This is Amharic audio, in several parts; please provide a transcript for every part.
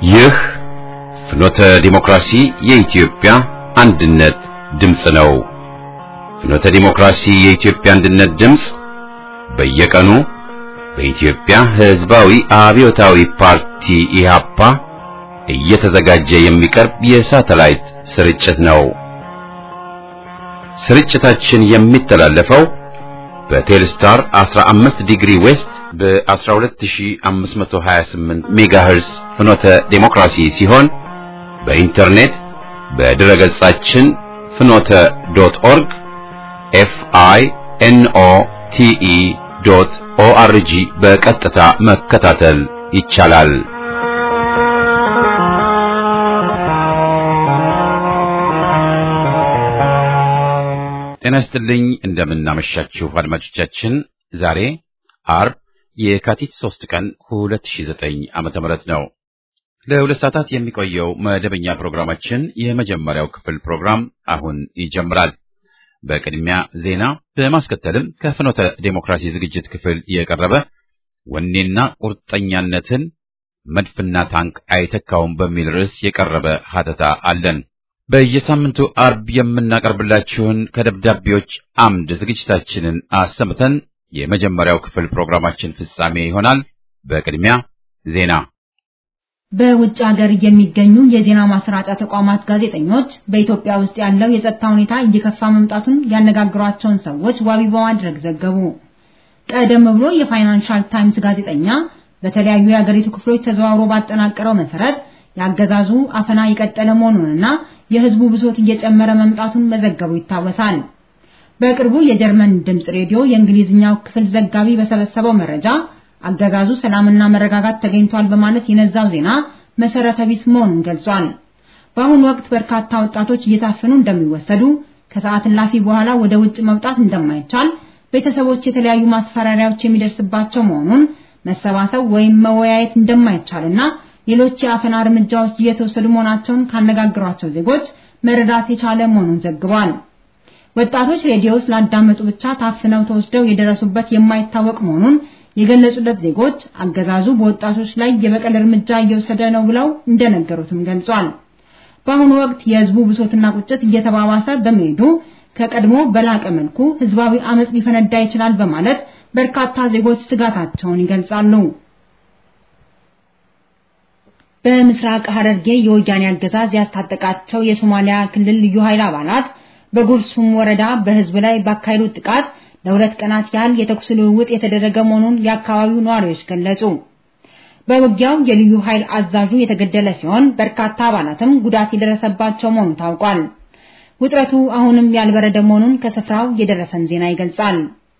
ይህ ፍኖተ ዲሞክራሲ የኢትዮጵያ አንድነት ድምፅ ነው። ፍኖተ ዲሞክራሲ የኢትዮጵያ አንድነት ድምፅ በየቀኑ በኢትዮጵያ ሕዝባዊ አብዮታዊ ፓርቲ ኢህአፓ እየተዘጋጀ የሚቀርብ የሳተላይት ስርጭት ነው። ስርጭታችን የሚተላለፈው በቴልስታር 15 ዲግሪ ዌስት በ12528 ሜጋሄርስ ፍኖተ ዴሞክራሲ ሲሆን በኢንተርኔት በድረ ገጻችን ፍኖተ ዶት ኦርግ ኤፍ አይ ኤን ኦ ቲ ኢ ዶት ኦ አር ጂ በቀጥታ መከታተል ይቻላል። ጤና ይስጥልኝ። እንደምናመሻችሁ አድማጮቻችን። ዛሬ አርብ የካቲት 3 ቀን 2009 ዓመተ ምህረት ነው። ለሁለት ሰዓታት የሚቆየው መደበኛ ፕሮግራማችን የመጀመሪያው ክፍል ፕሮግራም አሁን ይጀምራል። በቅድሚያ ዜና፣ በማስከተልም ከፍኖተ ዴሞክራሲ ዝግጅት ክፍል የቀረበ ወኔና ቁርጠኛነትን መድፍና ታንክ አይተካውም በሚል ርዕስ የቀረበ ሀተታ አለን። በየሳምንቱ አርብ የምናቀርብላችሁን ከደብዳቤዎች አምድ ዝግጅታችንን አሰምተን የመጀመሪያው ክፍል ፕሮግራማችን ፍጻሜ ይሆናል። በቅድሚያ ዜና። በውጭ ሀገር የሚገኙ የዜና ማሰራጫ ተቋማት ጋዜጠኞች በኢትዮጵያ ውስጥ ያለው የጸጥታ ሁኔታ እየከፋ መምጣቱን ያነጋግሯቸውን ሰዎች ዋቢ በማድረግ ዘገቡ። ቀደም ብሎ የፋይናንሻል ታይምስ ጋዜጠኛ በተለያዩ የሀገሪቱ ክፍሎች ተዘዋውሮ ባጠናቀረው መሰረት ያገዛዙ አፈና የቀጠለ መሆኑንና የሕዝቡ ብሶት እየጨመረ መምጣቱን መዘገቡ ይታወሳል። በቅርቡ የጀርመን ድምጽ ሬዲዮ የእንግሊዝኛው ክፍል ዘጋቢ በሰበሰበው መረጃ አገዛዙ ሰላምና መረጋጋት ተገኝቷል በማለት የነዛው ዜና መሰረተ ቢስ መሆኑን ገልጿል። በአሁኑ ወቅት በርካታ ወጣቶች እየታፈኑ እንደሚወሰዱ፣ ከሰዓት እላፊ በኋላ ወደ ውጭ መውጣት እንደማይቻል፣ ቤተሰቦች የተለያዩ ማስፈራሪያዎች የሚደርስባቸው መሆኑን፣ መሰባሰብ ወይም መወያየት እንደማይቻልና ሌሎች የአፈና እርምጃዎች እየተወሰዱ መሆናቸውን ካነጋገሯቸው ዜጎች መረዳት የቻለ መሆኑን ዘግቧል። ወጣቶች ሬዲዮ ስላዳመጡ ብቻ ታፍነው ተወስደው የደረሱበት የማይታወቅ መሆኑን የገለጹለት ዜጎች አገዛዙ በወጣቶች ላይ የበቀል እርምጃ እየወሰደ ነው ብለው እንደነገሩትም ገልጿል። በአሁኑ ወቅት የህዝቡ ብሶትና ቁጭት እየተባባሰ በመሄዱ ከቀድሞ በላቀ መልኩ ህዝባዊ አመጽ ሊፈነዳ ይችላል በማለት በርካታ ዜጎች ስጋታቸውን ይገልጻሉ። በምስራቅ ሐረርጌ የወያኔ አገዛዝ ያስታጠቃቸው የሶማሊያ ክልል ልዩ ኃይል አባላት በጉርሱም ወረዳ በህዝብ ላይ ባካሄዱት ጥቃት ለሁለት ቀናት ያህል የተኩስ ልውውጥ የተደረገ መሆኑን የአካባቢው ነዋሪዎች ገለጹ። በውጊያው የልዩ ኃይል አዛዡ የተገደለ ሲሆን በርካታ አባላትም ጉዳት የደረሰባቸው መሆኑ ታውቋል። ውጥረቱ አሁንም ያልበረደ መሆኑን ከስፍራው የደረሰን ዜና ይገልጻል።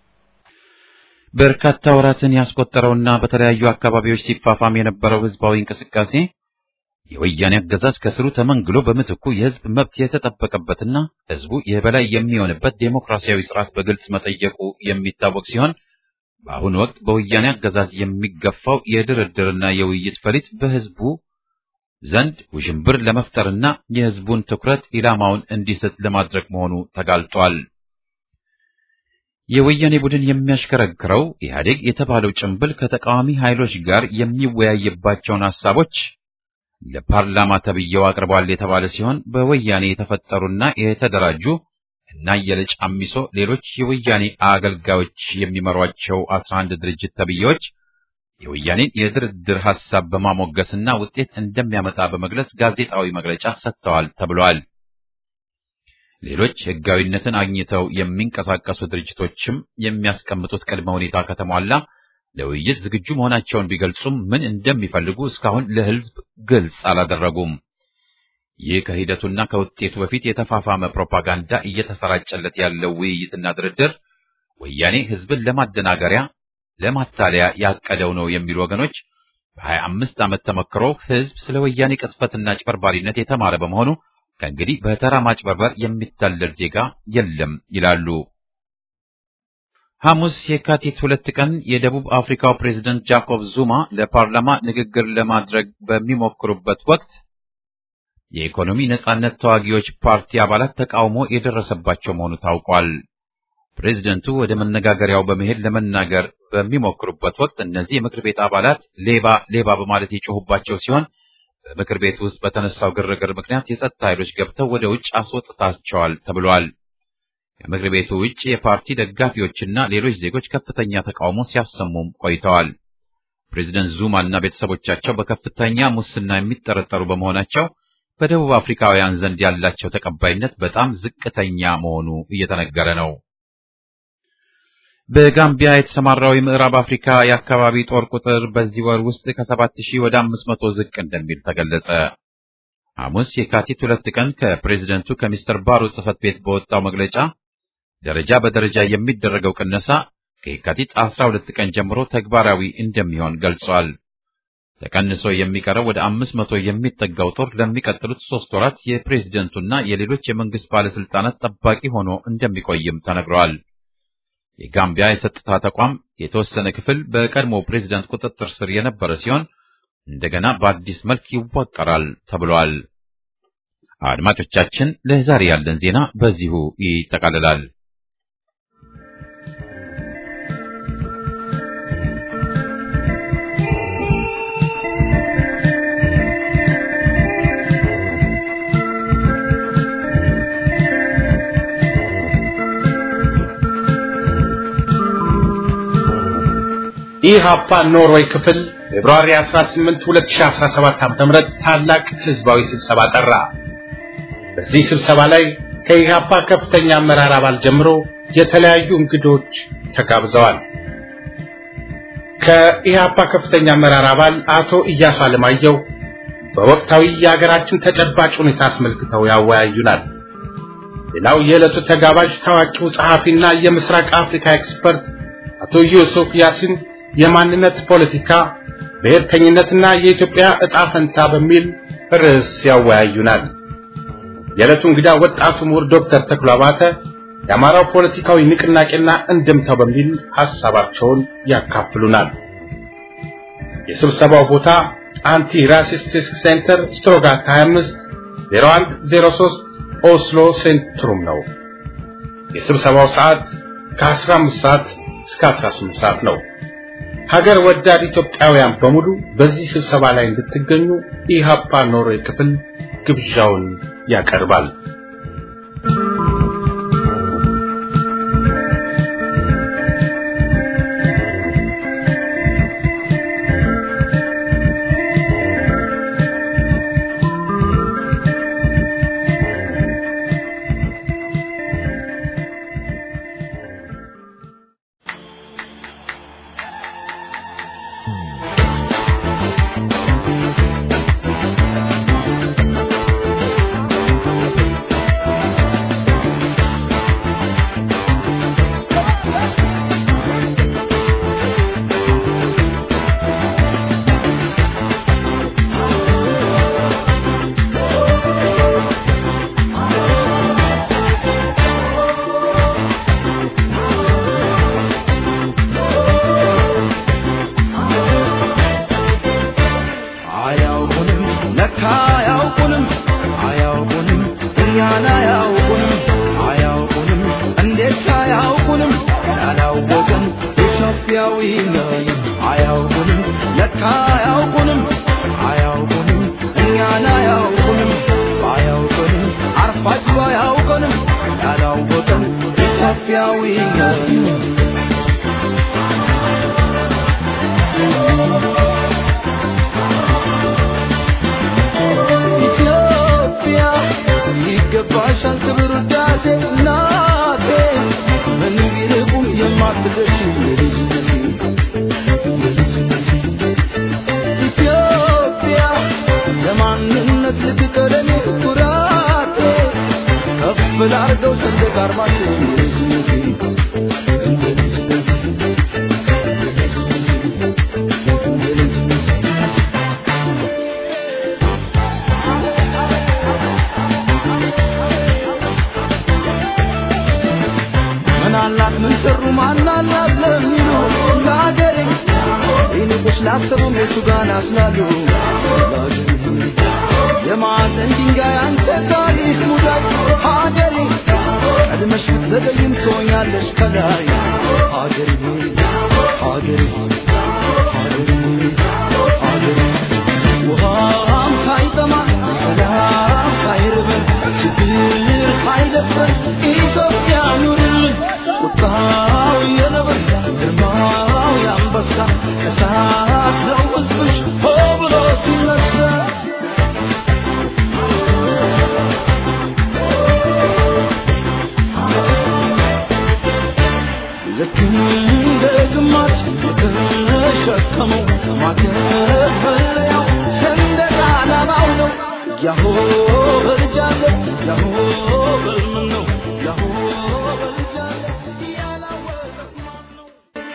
በርካታ ወራትን ያስቆጠረውና በተለያዩ አካባቢዎች ሲፋፋም የነበረው ህዝባዊ እንቅስቃሴ የወያኔ አገዛዝ ከስሩ ተመንግሎ በምትኩ የህዝብ መብት የተጠበቀበትና ህዝቡ የበላይ የሚሆንበት ዴሞክራሲያዊ ስርዓት በግልጽ መጠየቁ የሚታወቅ ሲሆን በአሁኑ ወቅት በወያኔ አገዛዝ የሚገፋው የድርድርና የውይይት ፈሊጥ በህዝቡ ዘንድ ውዥንብር ለመፍጠርና የህዝቡን ትኩረት ኢላማውን እንዲስት ለማድረግ መሆኑ ተጋልጧል። የወያኔ ቡድን የሚያሽከረክረው ኢህአዴግ የተባለው ጭንብል ከተቃዋሚ ኃይሎች ጋር የሚወያይባቸውን ሐሳቦች ለፓርላማ ተብዬው አቅርቧል የተባለ ሲሆን በወያኔ የተፈጠሩና የተደራጁ እና የልጭ አሚሶ ሌሎች የወያኔ አገልጋዮች የሚመሯቸው 11 ድርጅት ተብዬዎች የወያኔን የድርድር ሐሳብ በማሞገስና ውጤት እንደሚያመጣ በመግለጽ ጋዜጣዊ መግለጫ ሰጥተዋል ተብሏል። ሌሎች ህጋዊነትን አግኝተው የሚንቀሳቀሱ ድርጅቶችም የሚያስቀምጡት ቅድመ ሁኔታ ከተሟላ ለውይይት ዝግጁ መሆናቸውን ቢገልጹም ምን እንደሚፈልጉ እስካሁን ለህዝብ ግልጽ አላደረጉም። ይህ ከሂደቱና ከውጤቱ በፊት የተፋፋመ ፕሮፓጋንዳ እየተሰራጨለት ያለው ውይይትና ድርድር ወያኔ ህዝብን ለማደናገሪያ፣ ለማታለያ ያቀደው ነው የሚሉ ወገኖች በሀያ አምስት ዓመት ተመክሮ ህዝብ ስለ ወያኔ ቅጥፈትና ጭበርባሪነት የተማረ በመሆኑ ከእንግዲህ በተራ ማጭበርበር የሚታለል ዜጋ የለም ይላሉ። ሐሙስ የካቲት ሁለት ቀን የደቡብ አፍሪካው ፕሬዝደንት ጃኮብ ዙማ ለፓርላማ ንግግር ለማድረግ በሚሞክሩበት ወቅት የኢኮኖሚ ነጻነት ተዋጊዎች ፓርቲ አባላት ተቃውሞ የደረሰባቸው መሆኑ ታውቋል። ፕሬዝደንቱ ወደ መነጋገሪያው በመሄድ ለመናገር በሚሞክሩበት ወቅት እነዚህ የምክር ቤት አባላት ሌባ ሌባ በማለት የጮሁባቸው ሲሆን በምክር ቤት ውስጥ በተነሳው ግርግር ምክንያት የጸጥታ ኃይሎች ገብተው ወደ ውጭ አስወጥታቸዋል ተብሏል። ከምክር ቤቱ ውጭ የፓርቲ ደጋፊዎችና ሌሎች ዜጎች ከፍተኛ ተቃውሞ ሲያሰሙም ቆይተዋል። ፕሬዚደንት ዙማ እና ቤተሰቦቻቸው በከፍተኛ ሙስና የሚጠረጠሩ በመሆናቸው በደቡብ አፍሪካውያን ዘንድ ያላቸው ተቀባይነት በጣም ዝቅተኛ መሆኑ እየተነገረ ነው። በጋምቢያ የተሰማራው የምዕራብ አፍሪካ የአካባቢ ጦር ቁጥር በዚህ ወር ውስጥ ከሰባት ሺህ ወደ አምስት መቶ ዝቅ እንደሚል ተገለጸ። ሐሙስ የካቲት ሁለት ቀን ከፕሬዚደንቱ ከሚስተር ባሮ ጽህፈት ቤት በወጣው መግለጫ ደረጃ በደረጃ የሚደረገው ቅነሳ ከየካቲት 12 ቀን ጀምሮ ተግባራዊ እንደሚሆን ገልጿል። ተቀንሶ የሚቀረው ወደ አምስት መቶ የሚጠጋው ጦር ለሚቀጥሉት ሶስት ወራት የፕሬዝደንቱና የሌሎች የመንግስት ባለስልጣናት ጠባቂ ሆኖ እንደሚቆይም ተነግሯል። የጋምቢያ የጸጥታ ተቋም የተወሰነ ክፍል በቀድሞ ፕሬዝደንት ቁጥጥር ስር የነበረ ሲሆን እንደገና በአዲስ መልክ ይዋቀራል ተብሏል። አድማጮቻችን፣ ለዛሬ ያለን ዜና በዚሁ ይጠቃልላል። ኢህአፓ ኖርዌይ ክፍል ፌብሩዋሪ 18 2017 ዓ.ም ታላቅ ህዝባዊ ስብሰባ ጠራ። በዚህ ስብሰባ ላይ ከኢህአፓ ከፍተኛ አመራር አባል ጀምሮ የተለያዩ እንግዶች ተጋብዘዋል። ከኢህአፓ ከፍተኛ አመራር አባል አቶ ኢያሱ አለማየሁ በወቅታዊ የሀገራችን ተጨባጭ ሁኔታ አስመልክተው ያወያዩናል። ሌላው የዕለቱ ተጋባዥ ታዋቂው ጸሐፊና የምስራቅ አፍሪካ ኤክስፐርት አቶ ዩሱፍ ያሲን የማንነት ፖለቲካ፣ ብሔርተኝነትና የኢትዮጵያ ዕጣ ፈንታ በሚል ርዕስ ያወያዩናል። የዕለቱ እንግዳ ወጣቱ ምሁር ዶክተር ተክሎ አባተ የአማራው ፖለቲካዊ ንቅናቄና እንድምታው በሚል ሐሳባቸውን ያካፍሉናል። የስብሰባው ቦታ አንቲ ራሲስቲክ ሴንተር ስትሮጋት 25 0103 ኦስሎ ሴንትሩም ነው። የስብሰባው ሰዓት ከ15 ሰዓት እስከ 18 ሰዓት ነው። ሀገር ወዳድ ኢትዮጵያውያን በሙሉ በዚህ ስብሰባ ላይ እንድትገኙ ኢሃፓ ኖርዌይ ክፍል ግብዣውን ያቀርባል። ውሃም ያሆ በልጃለ ያሆ በልምን ነው ያሆ በልጃለ ያላወቀ ማን ነው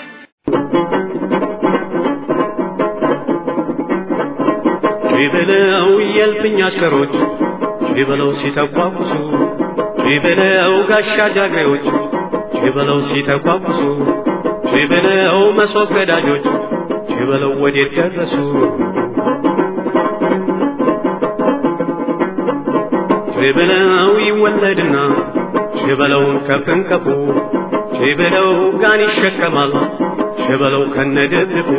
ሺበለው የልፍኝ አሽከሮች ሺበለው ሲተቋቁሱ ሺበለው ጋሻ ጃግሬዎች ሺበለው ሲተቋቁሱ ሺበለው መሶብ ገዳጆች ሺበለው ወዴት ደረሱ ሺበለው ይወለድና ሺበለውን ከፍንከፉ ሺበለው ጋን ይሸከማል ሺበለው ከነደብፉ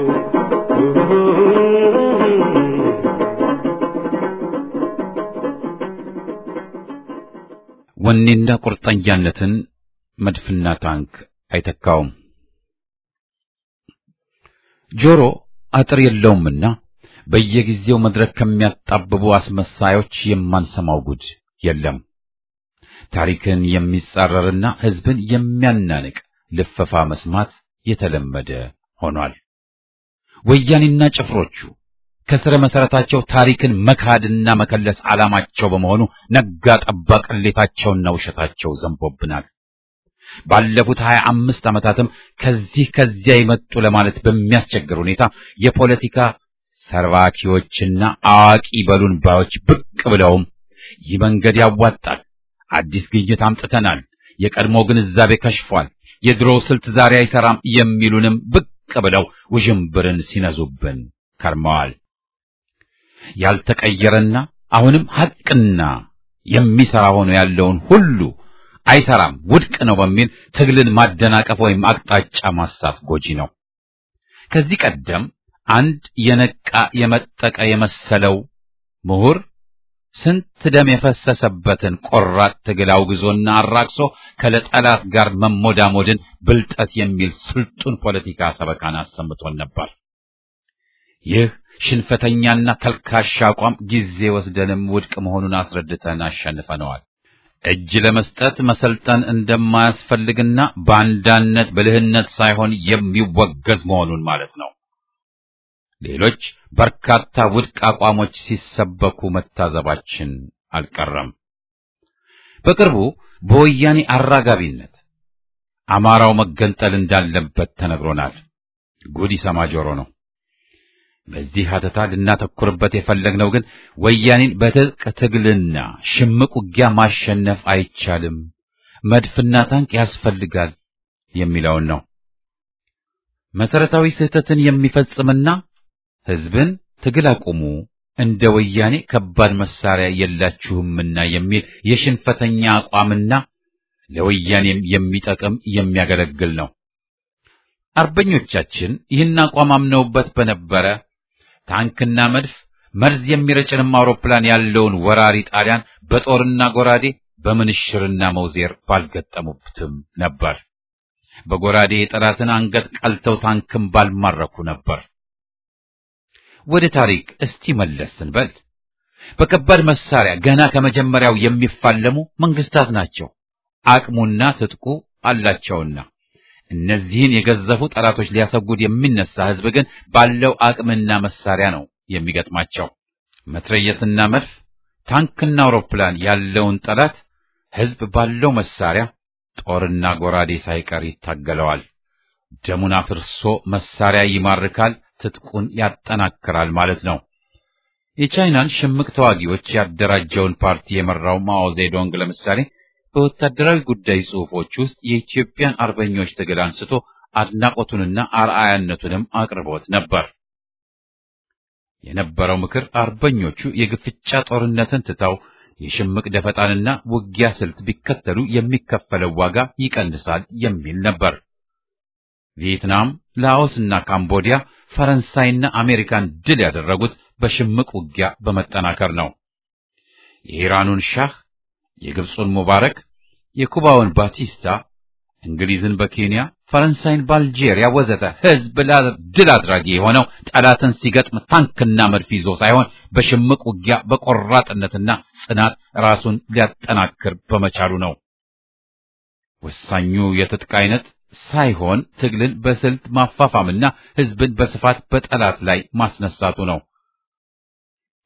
ወኔና ቁርጠኛነትን መድፍና ታንክ አይተካውም። ጆሮ አጥር የለውምና በየጊዜው መድረክ ከሚያጣብቡ አስመሳዮች የማንሰማው ጉድ የለም። ታሪክን የሚጻረርና ሕዝብን የሚያናንቅ ልፈፋ መስማት የተለመደ ሆኗል። ወያኔና ጭፍሮቹ ከስረ መሰረታቸው ታሪክን መካድና መከለስ ዓላማቸው በመሆኑ ነጋ ጠባ ቅሌታቸውና ውሸታቸው ዘንቦብናል። ባለፉት ሀያ አምስት ዓመታትም ከዚህ ከዚያ የመጡ ለማለት በሚያስቸግር ሁኔታ የፖለቲካ ሰርባኪዎችና አዋቂ በሉን ባዮች ብቅ ብለውም ይህ መንገድ ያዋጣል፣ አዲስ ግኝት አምጥተናል፣ የቀድሞ ግንዛቤ ከሽፏል፣ የድሮው ስልት ዛሬ አይሰራም የሚሉንም ብቅ ብለው ውዥንብርን ሲነዙብን ከርመዋል። ያልተቀየረና አሁንም ሐቅና የሚሰራ ሆኖ ያለውን ሁሉ አይሰራም፣ ውድቅ ነው በሚል ትግልን ማደናቀፍ ወይም አቅጣጫ ማሳት ጎጂ ነው። ከዚህ ቀደም አንድ የነቃ የመጠቀ የመሰለው ምሁር ስንት ደም የፈሰሰበትን ቆራጥ ትግል አውግዞና አራቅሶ ከለጠላት ጋር መሞዳሞድን ብልጠት የሚል ስልጡን ፖለቲካ ሰበካን አሰምቶን ነበር። ይህ ሽንፈተኛና ተልካሻ አቋም ጊዜ ወስደንም ውድቅ መሆኑን አስረድተን አሸንፈነዋል። እጅ ለመስጠት መሰልጠን እንደማያስፈልግና ባንዳነት ብልህነት ሳይሆን የሚወገዝ መሆኑን ማለት ነው። ሌሎች በርካታ ውድቅ አቋሞች ሲሰበኩ መታዘባችን አልቀረም። በቅርቡ በወያኔ አራጋቢነት አማራው መገንጠል እንዳለበት ተነግሮናል። ጉድ ይሰማ ጆሮ ነው። በዚህ ሀተታ ልናተኩርበት የፈለግነው ግን ወያኔን በትጥቅ ትግልና ሽምቅ ውጊያ ማሸነፍ አይቻልም፣ መድፍና ታንክ ያስፈልጋል የሚለውን ነው። መሰረታዊ ስህተትን የሚፈጽምና ሕዝብን ትግል አቁሙ፣ እንደ ወያኔ ከባድ መሳሪያ የላችሁምና የሚል የሽንፈተኛ አቋምና ለወያኔም የሚጠቅም የሚያገለግል ነው። አርበኞቻችን ይህን አቋም አምነውበት በነበረ ታንክና መድፍ መርዝ የሚረጭንም አውሮፕላን ያለውን ወራሪ ጣሊያን በጦርና ጎራዴ በምንሽርና መውዜር ባልገጠሙትም ነበር። በጎራዴ የጠላትን አንገት ቀልተው ታንክም ባልማረኩ ነበር። ወደ ታሪክ እስቲ መለስ ስንበል በከባድ መሳሪያ ገና ከመጀመሪያው የሚፋለሙ መንግስታት ናቸው። አቅሙና ትጥቁ አላቸውና እነዚህን የገዘፉ ጠላቶች ሊያሰጉድ የሚነሳ ህዝብ ግን ባለው አቅምና መሳሪያ ነው የሚገጥማቸው። መትረየስና መድፍ፣ ታንክና አውሮፕላን ያለውን ጠላት ህዝብ ባለው መሳሪያ ጦርና ጎራዴ ሳይቀር ይታገለዋል። ደሙን አፍርሶ መሳሪያ ይማርካል፣ ትጥቁን ያጠናክራል ማለት ነው። የቻይናን ሽምቅ ተዋጊዎች ያደራጀውን ፓርቲ የመራው ማኦ ዜዶንግ ለምሳሌ በወታደራዊ ጉዳይ ጽሑፎች ውስጥ የኢትዮጵያን አርበኞች ትግል አንስቶ አድናቆቱንና አርአያነቱንም አቅርቦት ነበር። የነበረው ምክር አርበኞቹ የግፍጫ ጦርነትን ትተው የሽምቅ ደፈጣንና ውጊያ ስልት ቢከተሉ የሚከፈለው ዋጋ ይቀንሳል የሚል ነበር። ቪየትናም፣ ላኦስና ካምቦዲያ ፈረንሳይና አሜሪካን ድል ያደረጉት በሽምቅ ውጊያ በመጠናከር ነው። የኢራኑን ሻህ የግብፁን ሙባረክ፣ የኩባውን ባቲስታ፣ እንግሊዝን በኬንያ፣ ፈረንሳይን በአልጄሪያ ወዘተ ህዝብ ድል አድራጊ የሆነው ጠላትን ሲገጥም ታንክና መድፍ ይዞ ሳይሆን በሽምቅ ውጊያ በቆራጥነትና ጽናት ራሱን ሊያጠናክር በመቻሉ ነው። ወሳኙ የትጥቅ አይነት ሳይሆን ትግልን በስልት ማፋፋምና ህዝብን በስፋት በጠላት ላይ ማስነሳቱ ነው።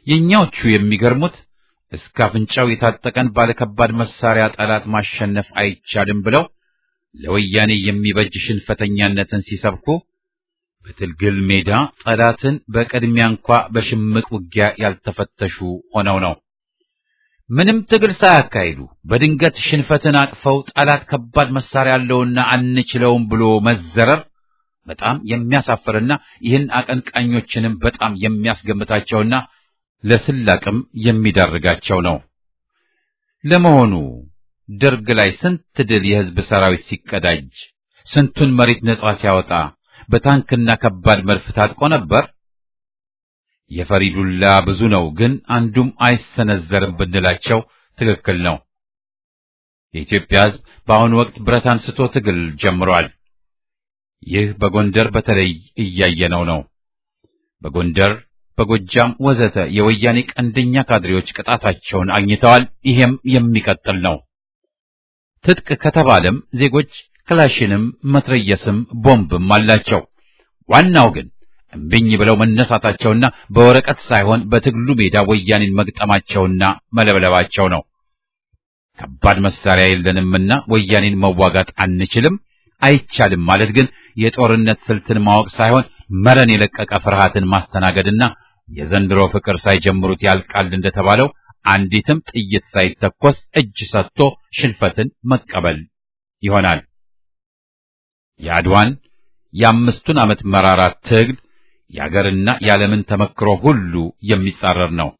የኛዎቹ የሚገርሙት እስከ አፍንጫው የታጠቀን ባለከባድ መሳሪያ ጠላት ማሸነፍ አይቻልም ብለው ለወያኔ የሚበጅ ሽንፈተኛነትን ሲሰብኩ በትግል ሜዳ ጠላትን በቅድሚያ እንኳ በሽምቅ ውጊያ ያልተፈተሹ ሆነው ነው። ምንም ትግል ሳያካሂዱ በድንገት ሽንፈትን አቅፈው ጠላት ከባድ መሳሪያ ያለውና አንችለውም ብሎ መዘረር በጣም የሚያሳፍርና ይህን አቀንቃኞችንም በጣም የሚያስገምታቸውና ለስላቅም የሚዳርጋቸው ነው። ለመሆኑ ደርግ ላይ ስንት ድል የሕዝብ ሰራዊት ሲቀዳጅ ስንቱን መሬት ነጻ ሲያወጣ በታንክና ከባድ መድፍ ታጥቆ ነበር? የፈሪ ዱላ ብዙ ነው፣ ግን አንዱም አይሰነዘርም ብንላቸው ትክክል ነው። የኢትዮጵያ ሕዝብ በአሁኑ ወቅት ብረት አንስቶ ትግል ጀምሯል። ይህ በጎንደር በተለይ እያየነው ነው። በጎንደር በጎጃም ወዘተ የወያኔ ቀንደኛ ካድሬዎች ቅጣታቸውን አግኝተዋል። ይሄም የሚቀጥል ነው። ትጥቅ ከተባለም ዜጎች ክላሽንም መትረየስም ቦምብም አላቸው። ዋናው ግን እምቢኝ ብለው መነሳታቸውና በወረቀት ሳይሆን በትግሉ ሜዳ ወያኔን መግጠማቸውና መለብለባቸው ነው። ከባድ መሳሪያ የለንምና ወያኔን መዋጋት አንችልም አይቻልም ማለት ግን የጦርነት ስልትን ማወቅ ሳይሆን መረን የለቀቀ ፍርሃትን ማስተናገድና የዘንድሮ ፍቅር ሳይጀምሩት ያልቃል እንደተባለው አንዲትም ጥይት ሳይተኮስ እጅ ሰጥቶ ሽንፈትን መቀበል ይሆናል። የአድዋን የአምስቱን ዓመት መራራ ትግል የአገርና የዓለምን ተመክሮ ሁሉ የሚጻረር ነው።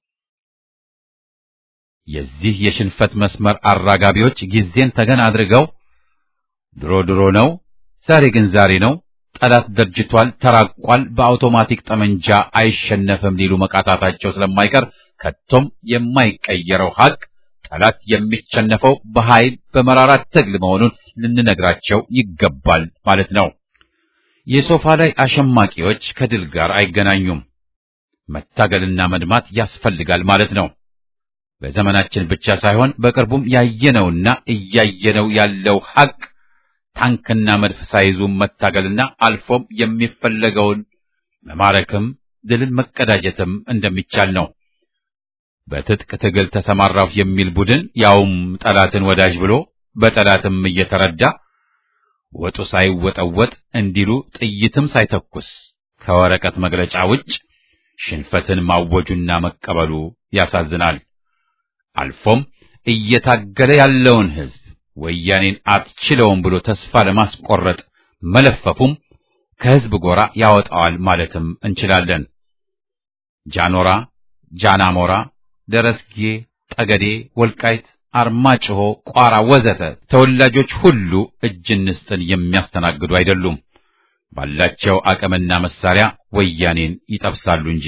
የዚህ የሽንፈት መስመር አራጋቢዎች ጊዜን ተገን አድርገው ድሮ ድሮ ነው፣ ዛሬ ግን ዛሬ ነው፣ ጠላት ደርጅቷል፣ ተራቋል፣ በአውቶማቲክ ጠመንጃ አይሸነፍም ሊሉ መቃታታቸው ስለማይቀር ከቶም የማይቀየረው ሐቅ ጠላት የሚሸነፈው በኃይል በመራራት ትግል መሆኑን ልንነግራቸው ይገባል ማለት ነው። የሶፋ ላይ አሸማቂዎች ከድል ጋር አይገናኙም። መታገልና መድማት ያስፈልጋል ማለት ነው። በዘመናችን ብቻ ሳይሆን በቅርቡም ያየነውና እያየነው ያለው ሐቅ ታንክና መድፍ ሳይዙ መታገልና አልፎም የሚፈለገውን መማረክም ድልን መቀዳጀትም እንደሚቻል ነው። በትጥቅ ትግል ተሰማራሁ የሚል ቡድን ያውም ጠላትን ወዳጅ ብሎ በጠላትም እየተረዳ ወጡ ሳይወጠወጥ እንዲሉ ጥይትም ሳይተኩስ ከወረቀት መግለጫ ውጭ ሽንፈትን ማወጁና መቀበሉ ያሳዝናል። አልፎም እየታገለ ያለውን ሕዝብ ወያኔን አትችለውም ብሎ ተስፋ ለማስቆረጥ መለፈፉም ከሕዝብ ጎራ ያወጣዋል ማለትም እንችላለን። ጃኖራ፣ ጃናሞራ፣ ደረስጌ፣ ጠገዴ፣ ወልቃይት፣ አርማጭሆ፣ ቋራ ወዘተ ተወላጆች ሁሉ እጅ እንስጥን የሚያስተናግዱ አይደሉም። ባላቸው አቅምና መሳሪያ ወያኔን ይጠብሳሉ እንጂ።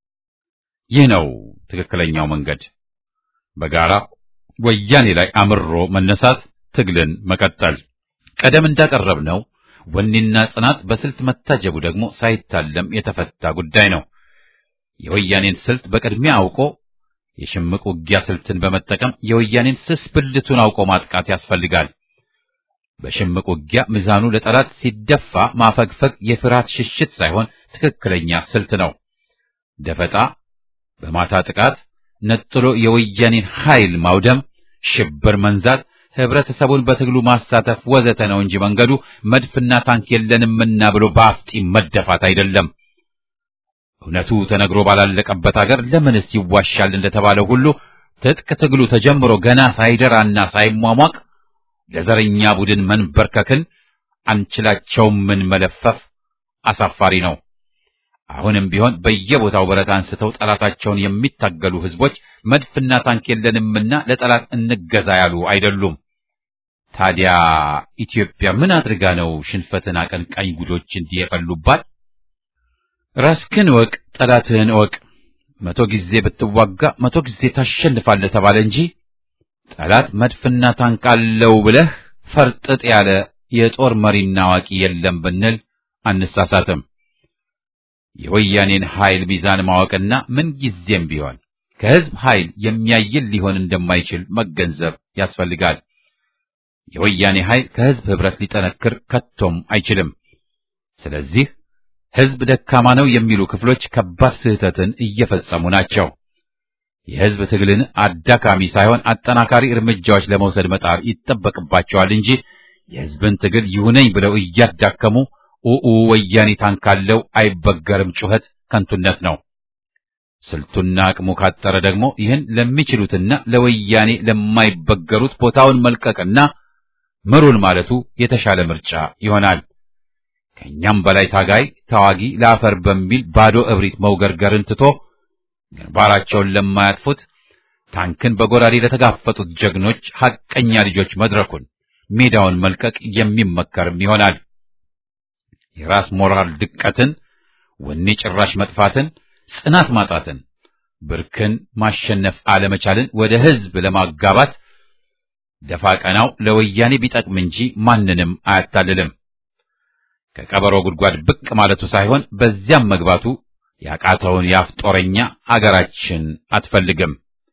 ይህ ነው ትክክለኛው መንገድ። በጋራ ወያኔ ላይ አምሮ መነሳት፣ ትግልን መቀጠል። ቀደም እንዳቀረብነው ወኔና ጽናት በስልት መታጀቡ ደግሞ ሳይታለም የተፈታ ጉዳይ ነው። የወያኔን ስልት በቅድሚያ አውቆ የሽምቅ ውጊያ ስልትን በመጠቀም የወያኔን ስስ ብልቱን አውቆ ማጥቃት ያስፈልጋል። በሽምቅ ውጊያ ሚዛኑ ለጠላት ሲደፋ ማፈግፈግ የፍርሃት ሽሽት ሳይሆን ትክክለኛ ስልት ነው። ደፈጣ፣ በማታ ጥቃት፣ ነጥሎ የወያኔን ኃይል ማውደም፣ ሽብር መንዛት፣ ህብረተሰቡን በትግሉ ማሳተፍ ወዘተ ነው እንጂ መንገዱ መድፍና ታንክ የለንምና ብሎ በአፍጢም መደፋት አይደለም። እውነቱ ተነግሮ ባላለቀበት አገር ለምንስ ይዋሻል እንደተባለው ሁሉ ትጥቅ ትግሉ ተጀምሮ ገና ሳይደራና ሳይሟሟቅ ለዘረኛ ቡድን መንበርከክን አንችላቸውም ምን መለፈፍ አሳፋሪ ነው። አሁንም ቢሆን በየቦታው ብረት አንስተው ጠላታቸውን የሚታገሉ ህዝቦች መድፍና ታንክ የለንምና ለጠላት እንገዛ ያሉ አይደሉም። ታዲያ ኢትዮጵያ ምን አድርጋ ነው ሽንፈትን አቀንቃኝ ጉዶች እንዲህ የፈሉባት? ራስክን እወቅ፣ ጠላትህን እወቅ። መቶ ጊዜ ብትዋጋ መቶ ጊዜ ታሸንፋለህ ተባለ እንጂ ጠላት መድፍና ታንክ አለው ብለህ ፈርጥጥ ያለ የጦር መሪና አዋቂ የለም ብንል አንሳሳትም። የወያኔን ኃይል ሚዛን ማወቅና ምን ጊዜም ቢሆን ከህዝብ ኃይል የሚያይል ሊሆን እንደማይችል መገንዘብ ያስፈልጋል። የወያኔ ኃይል ከህዝብ ህብረት ሊጠነክር ከቶም አይችልም። ስለዚህ ህዝብ ደካማ ነው የሚሉ ክፍሎች ከባድ ስህተትን እየፈጸሙ ናቸው። የሕዝብ ትግልን አዳካሚ ሳይሆን አጠናካሪ እርምጃዎች ለመውሰድ መጣር ይጠበቅባቸዋል እንጂ የሕዝብን ትግል ይሁነኝ ብለው እያዳከሙ ኡኡ ወያኔ ታንካለው አይበገርም ጩኸት ከንቱነት ነው። ስልቱና አቅሙ ካጠረ ደግሞ ይህን ለሚችሉትና ለወያኔ ለማይበገሩት ቦታውን መልቀቅና ምሩን ማለቱ የተሻለ ምርጫ ይሆናል። ከኛም በላይ ታጋይ ተዋጊ ለአፈር በሚል ባዶ እብሪት መውገርገርን ትቶ ግንባራቸውን ለማያጥፉት ታንክን በጎራዴ ለተጋፈጡት ጀግኖች ሐቀኛ ልጆች መድረኩን ሜዳውን መልቀቅ የሚመከርም ይሆናል። የራስ ሞራል ድቀትን፣ ወኔ ጭራሽ መጥፋትን፣ ጽናት ማጣትን፣ ብርክን ማሸነፍ አለመቻልን ወደ ሕዝብ ለማጋባት ደፋ ቀናው ለወያኔ ቢጠቅም እንጂ ማንንም አያታልልም። ከቀበሮ ጉድጓድ ብቅ ማለቱ ሳይሆን በዚያም መግባቱ ያቃተውን የአፍ ጦረኛ አገራችን አትፈልግም።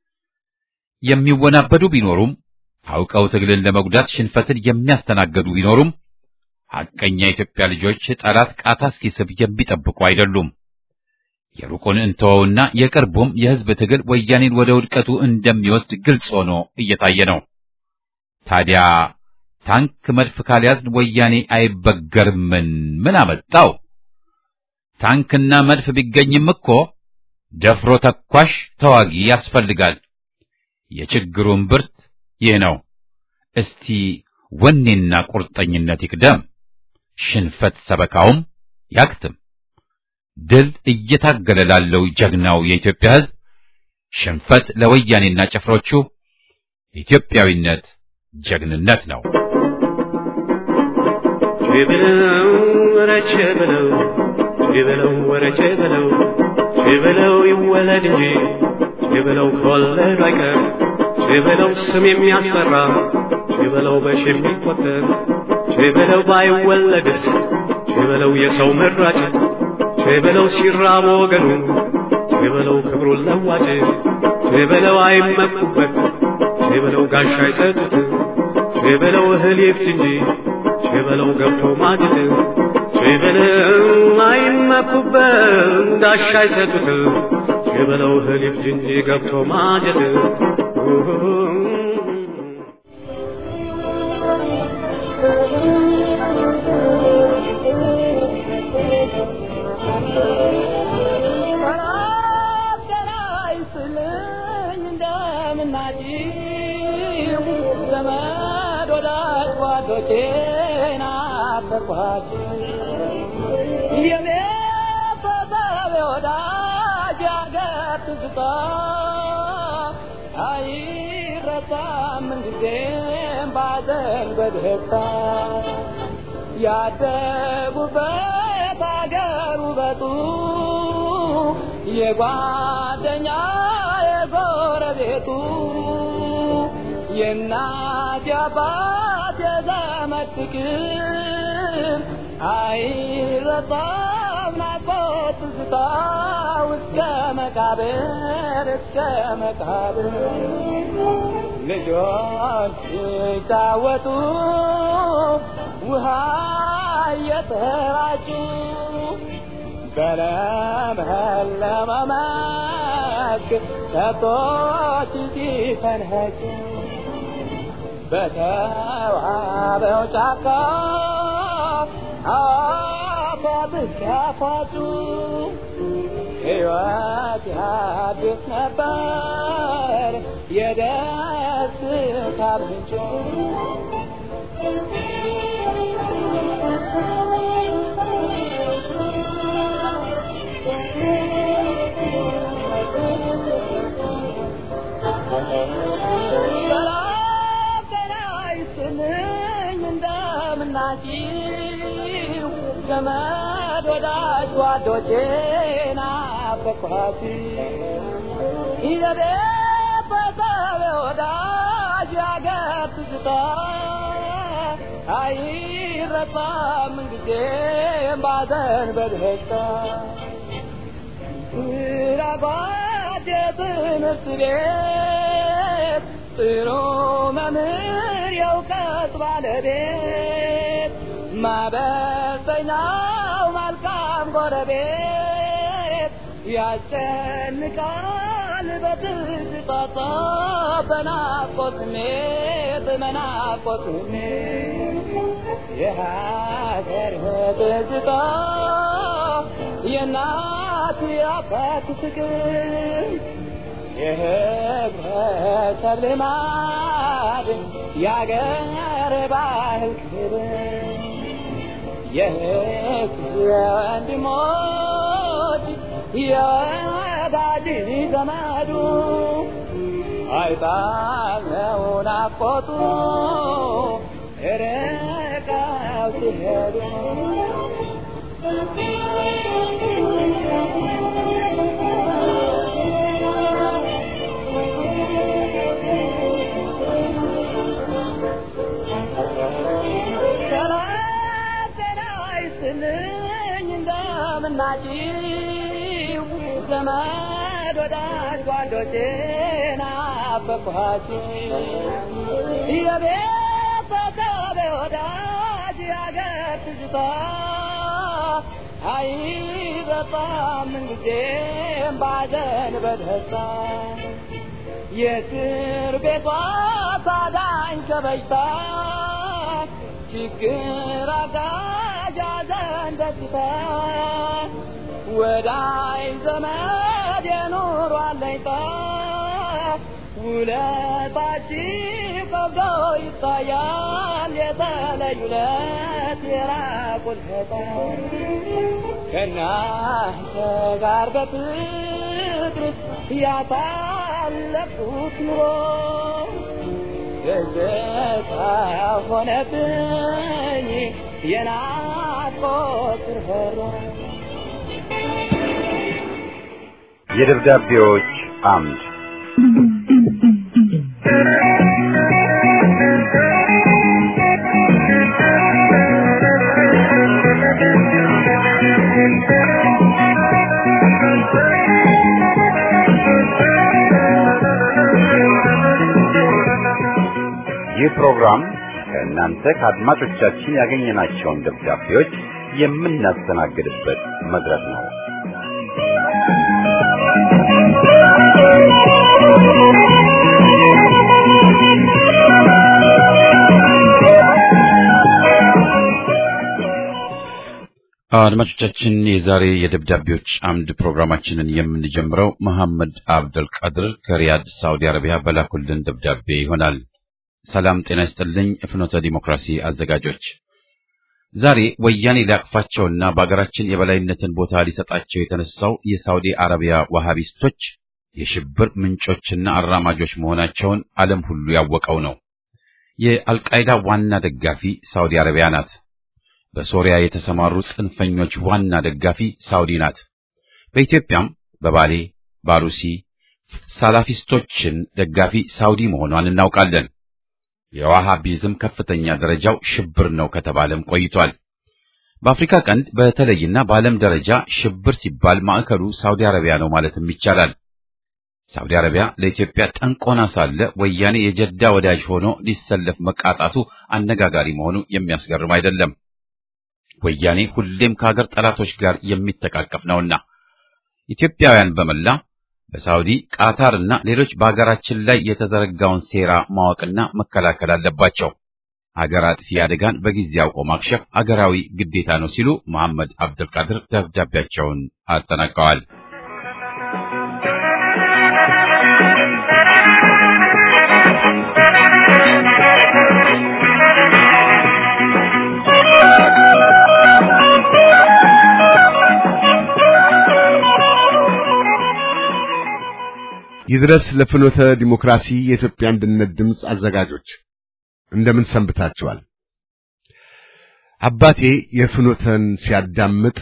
የሚወናበዱ ቢኖሩም አውቀው ትግልን ለመጉዳት ሽንፈትን የሚያስተናገዱ ቢኖሩም ሐቀኛ የኢትዮጵያ ልጆች ጠላት ቃታ እስኪስብ የሚጠብቁ አይደሉም። የሩቁን እንተወውና የቅርቡም የሕዝብ ትግል ወያኔን ወደ ውድቀቱ እንደሚወስድ ግልጽ ሆኖ እየታየ ነው። ታዲያ ታንክ መድፍ ካልያዝን ወያኔ አይበገርምን? ምን አመጣው? ታንክና መድፍ ቢገኝም እኮ ደፍሮ ተኳሽ ተዋጊ ያስፈልጋል። የችግሩን ብርት ይህ ነው። እስቲ ወኔና ቁርጠኝነት ይቅደም፣ ሽንፈት ሰበካውም ያክትም። ድል እየታገለ ላለው ጀግናው የኢትዮጵያ ሕዝብ፣ ሽንፈት ለወያኔና ጭፍሮቹ ኢትዮጵያዊነት ጀግንነት ነው። ቼበለው ወረቼ በለው ቼበለው ወረቼ በለው ቼበለው ይወለድ እንጂ ቼበለው ከወለዱ አይቀር ቼበለው ስም የሚያስፈራ ቼበለው በሺ የሚቆጠር ቼበለው ባይወለድስ ቼበለው የሰው መራጭ ቼበለው ሲራብ ወገኑ ቼበለው ክብሩን ለዋጭ ቼበለው አይመኩበት ቼበለው ጋሻ አይሰጡት ቼበለው እህል ይፍት እንጂ ቼበለው ገብቶ ማጀት ቼበለው አይመኩበት ጋሻ አይሰጡት ቼበለው እህል ይፍት እንጂ ገብቶ ማጀት ያደጉበት አገር ውበቱ የጓደኛ የጎረቤቱ የእናት የአባት የዘመድ ፍቅር አይረሳም ናፍቆት ትዝታ እስከ መቃብር እስከ መቃብር ልጆች ሲጫወቱ ውሃ እየተራጩ በለመለመ መስክ ከብቶች ሲፈንኸጩ በተዋበው ጫካ አፏብስ ያፏጩ ሕይወት ያድስ ነበር የደስታ ምንጭ እንደምናችሁ ዘመድ ወዳጅ ጓዶቼ ናፈቅኋት ይዘቤ በሰብ ወዳጅ ያገር ትዝታ አይረሳም ጊዜም ባዘን በደስታ ራባት የትምህርት ቤት ጥሩ መምህር የእውቀት ባለቤት ማበሰኛው መልካም ጎረቤት ያስጨንቃል በትዝታ በናፍቆት ስሜት በናፍቆት ስሜት የሀገር ትዝታ የእናት የአባት ፍቅር የህብረተሰብ ልማድ የአገር ባህል ክብር የህዝብ ወንድሞች የወዳጅ ዘመዱ አይጣለው ናፍቆቱ ርቀው ሲሄዱ ሰላም ጤና ይስጥልኝ እንደምናችሁ ዘመድ ወዳጅ ጓዶቼ ናፈቅኋችሁ የቤተሰብ ወዳጅ ያገር ትዝታ አይረሳም ምንጊዜም ባዘን በደስታ የእስር ቤቷ ታዳኝ ከበሽታ ችግር አጋዥ ሐዘን ደስታ ወዳይ ዘመድ የኑሮ አለኝታ ውለታችሁ ከብዶ ይታያል የተለዩ ለት የራቁት ሕፃን ከእናንተ ጋር በፍቅር ያሳለፍኩት ኑሮ ደስታ ሆነብኝ የናፍቆት ርኅሮ የደብዳቤዎች አምድ ይህ ፕሮግራም ከእናንተ ከአድማጮቻችን ያገኘናቸውን ደብዳቤዎች የምናስተናግድበት መድረክ ነው። አድማጮቻችን የዛሬ የደብዳቤዎች አምድ ፕሮግራማችንን የምንጀምረው መሐመድ አብደል ቃድር ከሪያድ ሳውዲ አረቢያ በላኩልን ደብዳቤ ይሆናል። ሰላም ጤና ይስጥልኝ። ፍኖተ ዲሞክራሲ አዘጋጆች ዛሬ ወያኔ ሊያቅፋቸውና በአገራችን የበላይነትን ቦታ ሊሰጣቸው የተነሳው የሳውዲ አረቢያ ዋሃቢስቶች የሽብር ምንጮችና አራማጆች መሆናቸውን ዓለም ሁሉ ያወቀው ነው። የአልቃይዳ ዋና ደጋፊ ሳውዲ አረቢያ ናት። በሶሪያ የተሰማሩ ጽንፈኞች ዋና ደጋፊ ሳውዲ ናት። በኢትዮጵያም በባሌ ባሩሲ ሳላፊስቶችን ደጋፊ ሳውዲ መሆኗን እናውቃለን። የዋሃቢዝም ከፍተኛ ደረጃው ሽብር ነው ከተባለም ቆይቷል። በአፍሪካ ቀንድ በተለይና በዓለም ደረጃ ሽብር ሲባል ማዕከሉ ሳውዲ አረቢያ ነው ማለትም ይቻላል። ሳውዲ አረቢያ ለኢትዮጵያ ጠንቆና ሳለ ወያኔ የጀዳ ወዳጅ ሆኖ ሊሰለፍ መቃጣቱ አነጋጋሪ መሆኑ የሚያስገርም አይደለም። ወያኔ ሁሌም ከሀገር ጠላቶች ጋር የሚተቃቀፍ ነውና ኢትዮጵያውያን በመላ በሳውዲ ቃታር እና ሌሎች በሀገራችን ላይ የተዘረጋውን ሴራ ማወቅና መከላከል አለባቸው። ሀገር አጥፊ አደጋን በጊዜ አውቆ ማክሸፍ አገራዊ ግዴታ ነው ሲሉ መሐመድ አብዱልቃድር ደብዳቤያቸውን አጠናቀዋል። ይድረስ ለፍኖተ ዲሞክራሲ የኢትዮጵያ አንድነት ድምፅ አዘጋጆች እንደምን ሰንብታችኋል? አባቴ የፍኖተን ሲያዳምጥ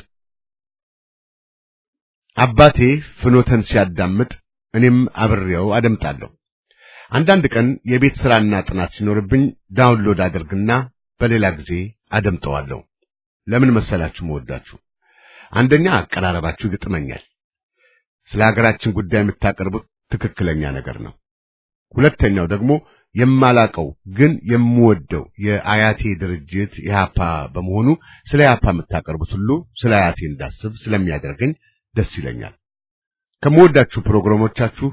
አባቴ ፍኖተን ሲያዳምጥ እኔም አብሬው አደምጣለሁ። አንዳንድ ቀን የቤት ሥራና ጥናት ሲኖርብኝ ዳውንሎድ አደርግና በሌላ ጊዜ አደምጠዋለሁ። ለምን መሰላችሁ መወዳችሁ? አንደኛ አቀራረባችሁ ይገጥመኛል። ስለ ሀገራችን ጉዳይ የምታቀርቡት ትክክለኛ ነገር ነው። ሁለተኛው ደግሞ የማላቀው ግን የምወደው የአያቴ ድርጅት ኢህአፓ በመሆኑ ስለ ኢህአፓ የምታቀርቡት ሁሉ ስለ አያቴ እንዳስብ ስለሚያደርገኝ ደስ ይለኛል። ከምወዳችሁ ፕሮግራሞቻችሁ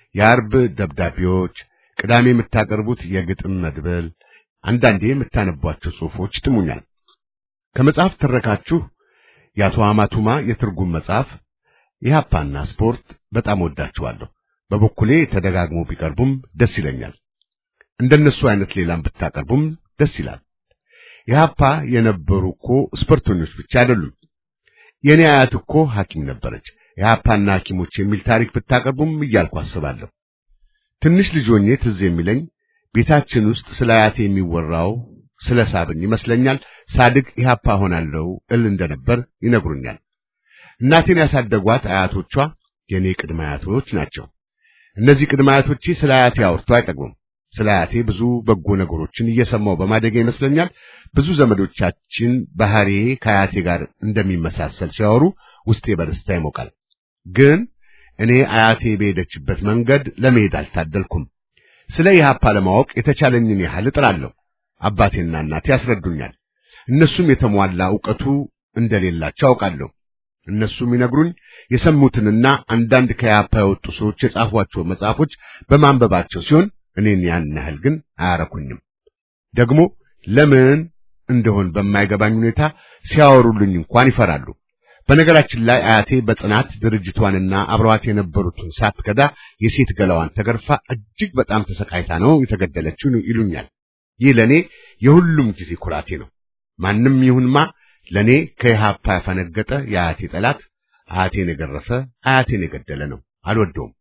የአርብ ደብዳቤዎች፣ ቅዳሜ የምታቀርቡት የግጥም መድብል፣ አንዳንዴ የምታነቧቸው ጽሑፎች ትሙኛል። ከመጽሐፍ ተረካችሁ የአቶ አማቱማ የትርጉም መጽሐፍ ኢህአፓና ስፖርት በጣም ወዳችኋለሁ። በበኩሌ ተደጋግሞ ቢቀርቡም ደስ ይለኛል። እንደነሱ አይነት ሌላም ብታቀርቡም ደስ ይላል። ኢህአፓ የነበሩ እኮ ስፖርተኞች ብቻ አይደሉም። የኔ አያት እኮ ሐኪም ነበረች። ኢህአፓና ሐኪሞች የሚል ታሪክ ብታቀርቡም እያልኩ አስባለሁ። ትንሽ ልጅ ሆኜ ትዝ የሚለኝ ቤታችን ውስጥ ስለ አያቴ የሚወራው ስለ ሳብን ይመስለኛል። ሳድግ ኢህአፓ ሆናለሁ እል እንደነበር ይነግሩኛል። እናቴን ያሳደጓት አያቶቿ የኔ ቅድመ አያቶች ናቸው። እነዚህ ቅድመ አያቶቼ ስለ አያቴ አውርተው አይጠግቡም። ስለ አያቴ ብዙ በጎ ነገሮችን እየሰማው በማደግ ይመስለኛል ብዙ ዘመዶቻችን ባህሪ ከአያቴ ጋር እንደሚመሳሰል ሲያወሩ ውስጤ በደስታ ይሞቃል። ግን እኔ አያቴ በሄደችበት መንገድ ለመሄድ አልታደልኩም። ስለ ኢህአፓ ለማወቅ የተቻለኝን ያህል እጥራለሁ። አባቴና እናቴ ያስረዱኛል። እነሱም የተሟላ ዕውቀቱ እንደሌላቸው አውቃለሁ። እነሱም ይነግሩኝ የሰሙትንና አንዳንድ ከኢህአፓ የወጡ ሰዎች የጻፏቸው መጽሐፎች በማንበባቸው ሲሆን እኔን ያን ያህል ግን አያረኩኝም። ደግሞ ለምን እንደሆን በማይገባኝ ሁኔታ ሲያወሩልኝ እንኳን ይፈራሉ። በነገራችን ላይ አያቴ በጽናት ድርጅቷንና አብረዋት የነበሩትን ሳትከዳ የሴት ገላዋን ተገርፋ እጅግ በጣም ተሰቃይታ ነው የተገደለችው ይሉኛል። ይህ ለኔ የሁሉም ጊዜ ኩራቴ ነው። ማንም ይሁንማ ለኔ ከኢህአፓ ያፈነገጠ የአያቴ ጠላት አያቴን የገረፈ አያቴን የገደለ ነው። አልወደውም።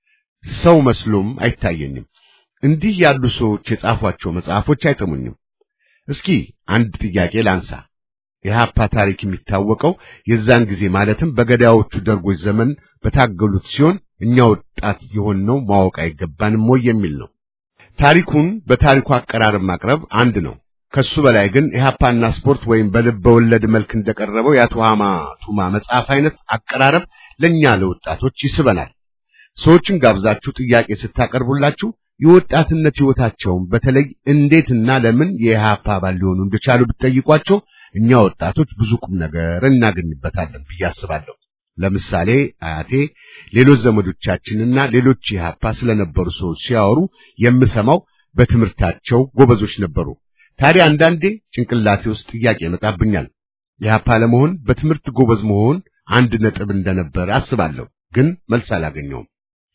ሰው መስሎም አይታየኝም። እንዲህ ያሉ ሰዎች የጻፏቸው መጽሐፎች አይጥሙኝም። እስኪ አንድ ጥያቄ ላንሳ። የኢህአፓ ታሪክ የሚታወቀው የዛን ጊዜ ማለትም በገዳዮቹ ደርጎች ዘመን በታገሉት ሲሆን እኛ ወጣት የሆንነው ማወቅ አይገባንም ወይ የሚል ነው። ታሪኩን በታሪኩ አቀራረብ ማቅረብ አንድ ነው። ከሱ በላይ ግን ኢህአፓና ስፖርት ወይም በልበ ወለድ መልክ እንደቀረበው የአቶ ሃማ ቱማ መጽሐፍ አይነት አቀራረብ ለኛ ለወጣቶች ይስበናል። ሰዎችን ጋብዛችሁ ጥያቄ ስታቀርቡላችሁ የወጣትነት ሕይወታቸውን በተለይ እንዴትና ለምን የኢህአፓ አባል ሊሆኑ እንደቻሉ ብትጠይቋቸው እኛ ወጣቶች ብዙ ቁም ነገር እናገኝበታለን ብዬ አስባለሁ። ለምሳሌ አያቴ ሌሎች ዘመዶቻችንና ሌሎች ኢህአፓ ስለነበሩ ሰዎች ሲያወሩ የምሰማው በትምህርታቸው ጎበዞች ነበሩ። ታዲያ አንዳንዴ ጭንቅላቴ ውስጥ ጥያቄ ይመጣብኛል። ኢህአፓ ለመሆን በትምህርት ጎበዝ መሆን አንድ ነጥብ እንደነበር አስባለሁ፣ ግን መልስ አላገኘውም።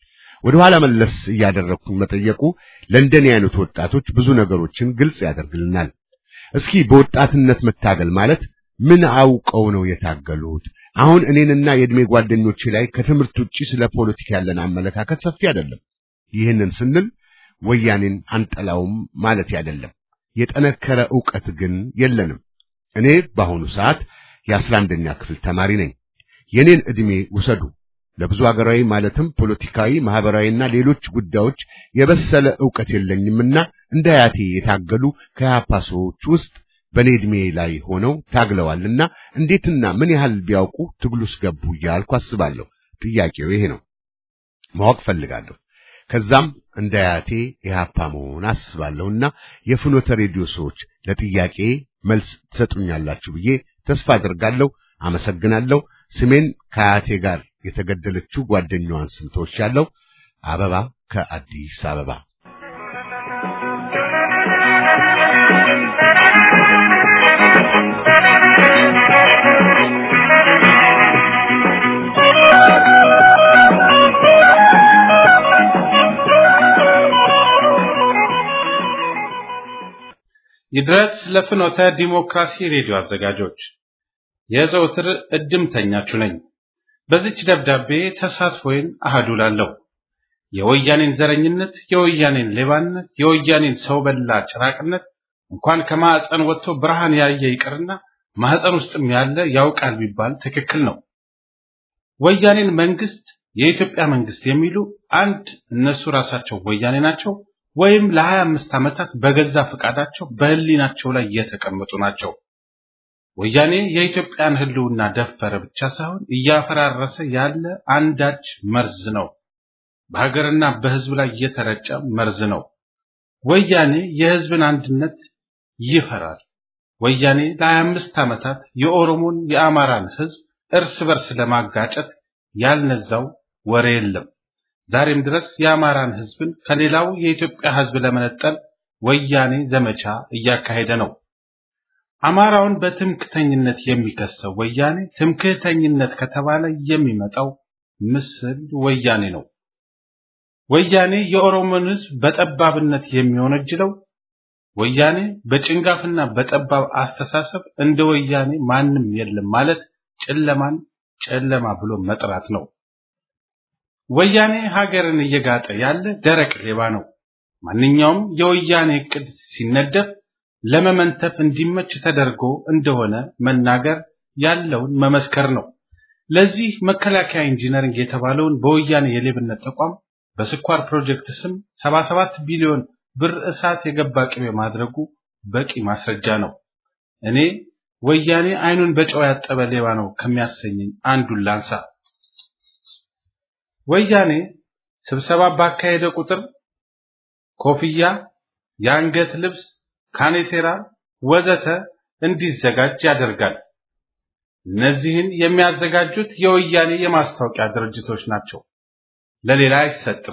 ወደ ኋላ መለስ እያደረግኩኝ መጠየቁ ለእንደኔ አይነት ወጣቶች ብዙ ነገሮችን ግልጽ ያደርግልናል። እስኪ በወጣትነት መታገል ማለት ምን አውቀው ነው የታገሉት? አሁን እኔንና የዕድሜ ጓደኞቼ ላይ ከትምህርት ውጪ ስለ ፖለቲካ ያለን አመለካከት ሰፊ አይደለም። ይህንን ስንል ወያኔን አንጠላውም ማለት አይደለም። የጠነከረ ዕውቀት ግን የለንም። እኔ በአሁኑ ሰዓት የአስራ አንደኛ ክፍል ተማሪ ነኝ። የኔን ዕድሜ ውሰዱ። ለብዙ ሀገራዊ ማለትም ፖለቲካዊ፣ ማህበራዊና ሌሎች ጉዳዮች የበሰለ ዕውቀት የለኝምና እንደ አያቴ የታገሉ ከኢህአፓ ሰዎች ውስጥ በኔ ዕድሜ ላይ ሆነው ታግለዋልና እንዴትና ምን ያህል ቢያውቁ ትግሉስ ገቡ እያልኩ አስባለሁ። ጥያቄው ይሄ ነው። ማወቅ ፈልጋለሁ። ከዛም እንደ አያቴ ኢህአፓ መሆን አስባለሁና የፍኖተ ሬዲዮ ሰዎች ለጥያቄ መልስ ትሰጡኛላችሁ ብዬ ተስፋ አድርጋለሁ። አመሰግናለሁ። ስሜን ከአያቴ ጋር የተገደለችው ጓደኛዋን ስም ተወስቻለሁ። አበባ ከአዲስ አበባ ይድረስ ለፍኖተ ዲሞክራሲ ሬዲዮ አዘጋጆች የዘውትር እድምተኛችሁ ነኝ። በዚች ደብዳቤ ተሳትፎዬን አህዱ ላለሁ የወያኔን ዘረኝነት፣ የወያኔን ሌባነት፣ የወያኔን ሰው በላ ጭራቅነት እንኳን ከማዕፀን ወጥቶ ብርሃን ያየ ይቅርና ማህፀን ውስጥም ያለ ያውቃል ቢባል ትክክል ነው። ወያኔን መንግስት፣ የኢትዮጵያ መንግስት የሚሉ አንድ እነሱ ራሳቸው ወያኔ ናቸው ወይም ለሀያ አምስት ዓመታት በገዛ ፈቃዳቸው በህሊናቸው ላይ የተቀመጡ ናቸው። ወያኔ የኢትዮጵያን ህልውና ደፈረ ብቻ ሳይሆን እያፈራረሰ ያለ አንዳች መርዝ ነው። በሀገርና በህዝብ ላይ የተረጨ መርዝ ነው። ወያኔ የህዝብን አንድነት ይፈራል። ወያኔ ለሀያ አምስት ዓመታት የኦሮሞን የአማራን ህዝብ እርስ በርስ ለማጋጨት ያልነዛው ወሬ የለም። ዛሬም ድረስ የአማራን ሕዝብን ከሌላው የኢትዮጵያ ሕዝብ ለመነጠል ወያኔ ዘመቻ እያካሄደ ነው። አማራውን በትምክተኝነት የሚከሰው ወያኔ ትምክህተኝነት ከተባለ የሚመጣው ምስል ወያኔ ነው። ወያኔ የኦሮሞን ሕዝብ በጠባብነት የሚወነጅለው ወያኔ በጭንጋፍና በጠባብ አስተሳሰብ እንደ ወያኔ ማንም የለም ማለት ጨለማን ጨለማ ብሎ መጥራት ነው። ወያኔ ሀገርን እየጋጠ ያለ ደረቅ ሌባ ነው። ማንኛውም የወያኔ እቅድ ሲነደፍ ለመመንተፍ እንዲመች ተደርጎ እንደሆነ መናገር ያለውን መመስከር ነው። ለዚህ መከላከያ ኢንጂነሪንግ የተባለውን በወያኔ የሌብነት ተቋም በስኳር ፕሮጀክት ስም 77 ቢሊዮን ብር እሳት የገባ ቅቤ ማድረጉ በቂ ማስረጃ ነው። እኔ ወያኔ አይኑን በጨው ያጠበ ሌባ ነው ከሚያሰኘኝ አንዱን ላንሳ። ወያኔ ስብሰባ ባካሄደ ቁጥር ኮፍያ፣ የአንገት ልብስ፣ ካኔቴራ ወዘተ እንዲዘጋጅ ያደርጋል። እነዚህን የሚያዘጋጁት የወያኔ የማስታወቂያ ድርጅቶች ናቸው። ለሌላ አይሰጥም።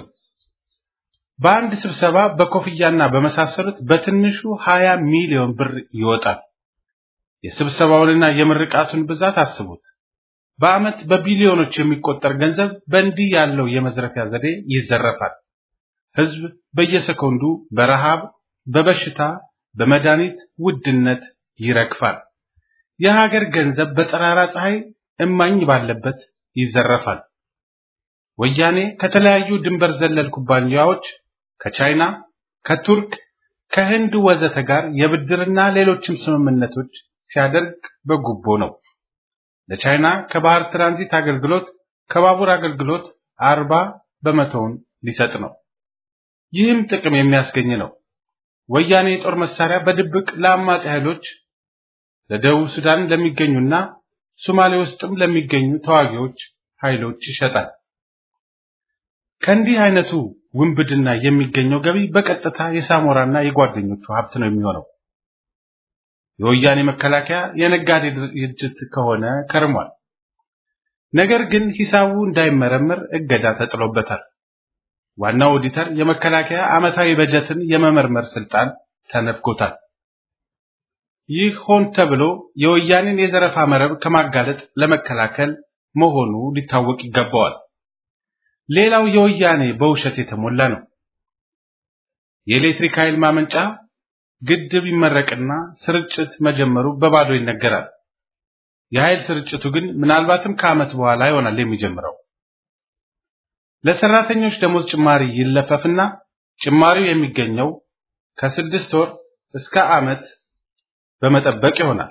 በአንድ ስብሰባ በኮፍያና በመሳሰሉት በትንሹ 20 ሚሊዮን ብር ይወጣል። የስብሰባውንና የምርቃቱን ብዛት አስቡት። በዓመት በቢሊዮኖች የሚቆጠር ገንዘብ በእንዲህ ያለው የመዝረፊያ ዘዴ ይዘረፋል። ሕዝብ በየሰኮንዱ በረሃብ፣ በበሽታ፣ በመድኃኒት ውድነት ይረግፋል። የሀገር ገንዘብ በጠራራ ፀሐይ እማኝ ባለበት ይዘረፋል። ወያኔ ከተለያዩ ድንበር ዘለል ኩባንያዎች ከቻይና፣ ከቱርክ፣ ከህንድ ወዘተ ጋር የብድርና ሌሎችም ስምምነቶች ሲያደርግ በጉቦ ነው። ለቻይና ከባህር ትራንዚት አገልግሎት፣ ከባቡር አገልግሎት አርባ በመቶውን ሊሰጥ ነው። ይህም ጥቅም የሚያስገኝ ነው። ወያኔ የጦር መሳሪያ በድብቅ ለአማጺ ኃይሎች ለደቡብ ሱዳን ለሚገኙና ሶማሌ ውስጥም ለሚገኙ ተዋጊዎች ኃይሎች ይሸጣል። ከእንዲህ አይነቱ ውንብድና የሚገኘው ገቢ በቀጥታ የሳሞራና የጓደኞቹ ሀብት ነው የሚሆነው። የወያኔ መከላከያ የነጋዴ ድርጅት ከሆነ ከርሟል። ነገር ግን ሂሳቡ እንዳይመረመር እገዳ ተጥሎበታል። ዋናው ኦዲተር የመከላከያ ዓመታዊ በጀትን የመመርመር ስልጣን ተነፍጎታል። ይህ ሆን ተብሎ የወያኔን የዘረፋ መረብ ከማጋለጥ ለመከላከል መሆኑ ሊታወቅ ይገባዋል። ሌላው የወያኔ በውሸት የተሞላ ነው። የኤሌክትሪክ ኃይል ማመንጫ ግድብ ይመረቅና ስርጭት መጀመሩ በባዶ ይነገራል። የኃይል ስርጭቱ ግን ምናልባትም ከዓመት በኋላ ይሆናል የሚጀምረው። ለሰራተኞች ደሞዝ ጭማሪ ይለፈፍና ጭማሪው የሚገኘው ከስድስት ወር እስከ ዓመት በመጠበቅ ይሆናል።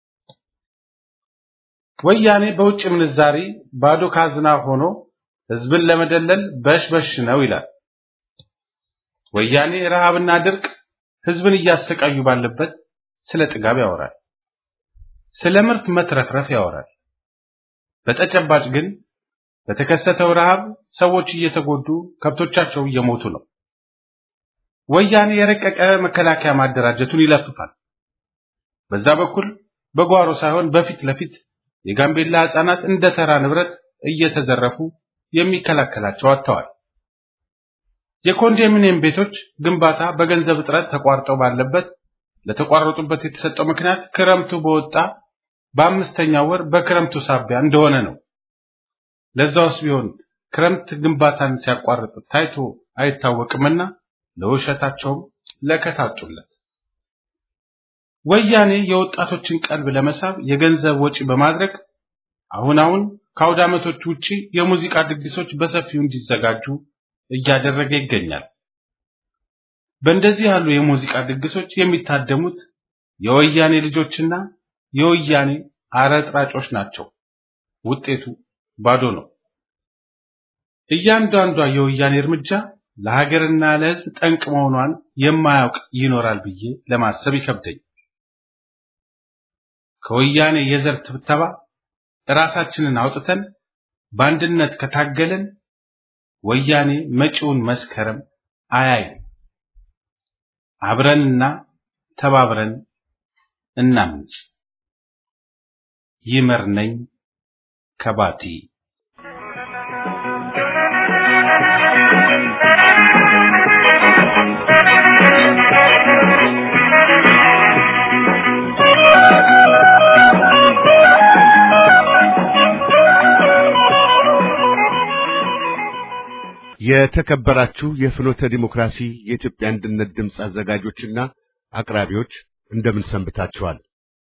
ወያኔ በውጭ ምንዛሪ ባዶ ካዝና ሆኖ ህዝብን ለመደለል በሽበሽ ነው ይላል። ወያኔ ረሃብና ድርቅ ህዝብን እያሰቃዩ ባለበት ስለ ጥጋብ ያወራል። ስለ ምርት መትረፍረፍ ያወራል። በተጨባጭ ግን በተከሰተው ረሃብ ሰዎች እየተጎዱ ከብቶቻቸው እየሞቱ ነው። ወያኔ የረቀቀ መከላከያ ማደራጀቱን ይለፍፋል። በዛ በኩል በጓሮ ሳይሆን በፊት ለፊት የጋምቤላ ህፃናት እንደ ተራ ንብረት እየተዘረፉ የሚከላከላቸው አጥተዋል። የኮንዶሚኒየም ቤቶች ግንባታ በገንዘብ እጥረት ተቋርጠው ባለበት ለተቋረጡበት የተሰጠው ምክንያት ክረምቱ በወጣ በአምስተኛው ወር በክረምቱ ሳቢያ እንደሆነ ነው። ለዛውስ ቢሆን ክረምት ግንባታን ሲያቋርጥ ታይቶ አይታወቅምና ለውሸታቸውም ለከታጡለት። ወያኔ የወጣቶችን ቀልብ ለመሳብ የገንዘብ ወጪ በማድረግ አሁን አሁን ከአውደ ዓመቶች ውጪ የሙዚቃ ድግሶች በሰፊው እንዲዘጋጁ እያደረገ ይገኛል። በእንደዚህ ያሉ የሙዚቃ ድግሶች የሚታደሙት የወያኔ ልጆችና የወያኔ አረጥራጮች ናቸው። ውጤቱ ባዶ ነው። እያንዳንዷ የወያኔ እርምጃ ለሀገርና ለሕዝብ ጠንቅ መሆኗን የማያውቅ ይኖራል ብዬ ለማሰብ ይከብደኝ። ከወያኔ የዘር ትብተባ ራሳችንን አውጥተን በአንድነት ከታገልን ወያኔ መጪውን መስከረም አያይም። አብረንና ተባብረን እናምንጽ። ይመር ነኝ ከባቲ የተከበራችሁ የፍኖተ ዲሞክራሲ የኢትዮጵያ አንድነት ድምፅ አዘጋጆችና አቅራቢዎች እንደምን ሰንብታችኋል?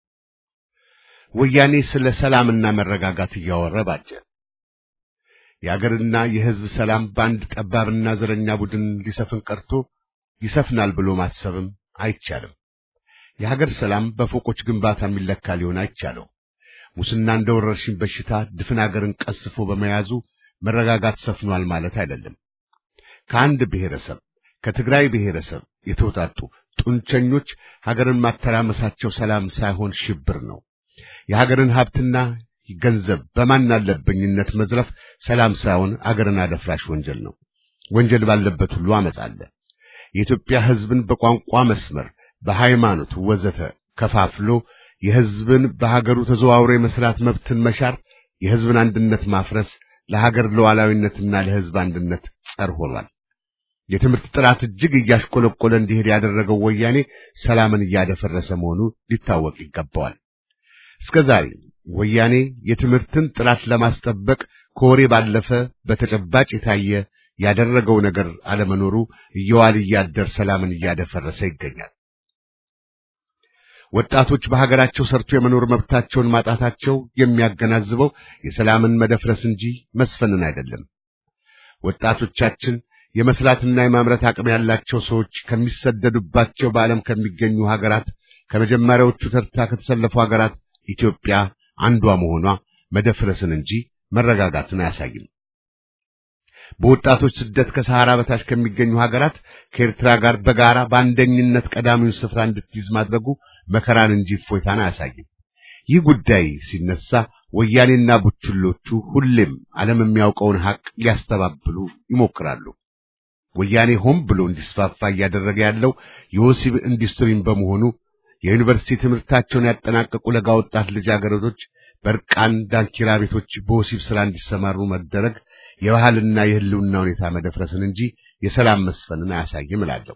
ወያኔ ስለ ሰላምና መረጋጋት እያወረ ባጀ። የአገርና የሕዝብ ሰላም በአንድ ጠባብና ዘረኛ ቡድን ሊሰፍን ቀርቶ ይሰፍናል ብሎ ማሰብም አይቻልም። የሀገር ሰላም በፎቆች ግንባታ የሚለካ ሊሆን አይቻለው። ሙስና እንደ ወረርሽኝ በሽታ ድፍን አገርን ቀስፎ በመያዙ መረጋጋት ሰፍኗል ማለት አይደለም። ከአንድ ብሔረሰብ ከትግራይ ብሔረሰብ የተውጣጡ ጡንቸኞች ሀገርን ማተራመሳቸው ሰላም ሳይሆን ሽብር ነው። የሀገርን ሀብትና ገንዘብ በማን አለብኝነት መዝረፍ ሰላም ሳይሆን አገርን አደፍራሽ ወንጀል ነው። ወንጀል ባለበት ሁሉ አመፅ አለ። የኢትዮጵያ ሕዝብን በቋንቋ መስመር፣ በሃይማኖት ወዘተ ከፋፍሎ የሕዝብን በሀገሩ ተዘዋውሮ የመስራት መብትን መሻር፣ የሕዝብን አንድነት ማፍረስ ለሀገር ሉዓላዊነትና ለሕዝብ አንድነት ጸር ሆኗል። የትምህርት ጥራት እጅግ እያሽቆለቆለ እንዲሄድ ያደረገው ወያኔ ሰላምን እያደፈረሰ መሆኑ ሊታወቅ ይገባዋል። እስከ ዛሬ ወያኔ የትምህርትን ጥራት ለማስጠበቅ ከወሬ ባለፈ በተጨባጭ የታየ ያደረገው ነገር አለመኖሩ እየዋለ እያደር ሰላምን እያደፈረሰ ይገኛል። ወጣቶች በሀገራቸው ሰርቶ የመኖር መብታቸውን ማጣታቸው የሚያገናዝበው የሰላምን መደፍረስ እንጂ መስፈንን አይደለም። ወጣቶቻችን የመስራትና የማምረት አቅም ያላቸው ሰዎች ከሚሰደዱባቸው በዓለም ከሚገኙ ሀገራት ከመጀመሪያዎቹ ተርታ ከተሰለፉ ሀገራት ኢትዮጵያ አንዷ መሆኗ መደፍረስን እንጂ መረጋጋትን አያሳይም። በወጣቶች ስደት ከሰሃራ በታች ከሚገኙ ሀገራት ከኤርትራ ጋር በጋራ በአንደኝነት ቀዳሚውን ስፍራ እንድትይዝ ማድረጉ መከራን እንጂ እፎይታን አያሳይም። ይህ ጉዳይ ሲነሳ ወያኔና ቡችሎቹ ሁሌም ዓለም የሚያውቀውን ሐቅ ሊያስተባብሉ ይሞክራሉ። ወያኔ ሆን ብሎ እንዲስፋፋ እያደረገ ያለው የወሲብ ኢንዱስትሪን በመሆኑ የዩኒቨርሲቲ ትምህርታቸውን ያጠናቀቁ ለጋ ወጣት ልጃገረዶች በርቃን ዳንኪራ ቤቶች በወሲብ ሥራ እንዲሰማሩ መደረግ የባህልና የሕልውና ሁኔታ መደፍረስን እንጂ የሰላም መስፈንን አያሳይም እላለሁ።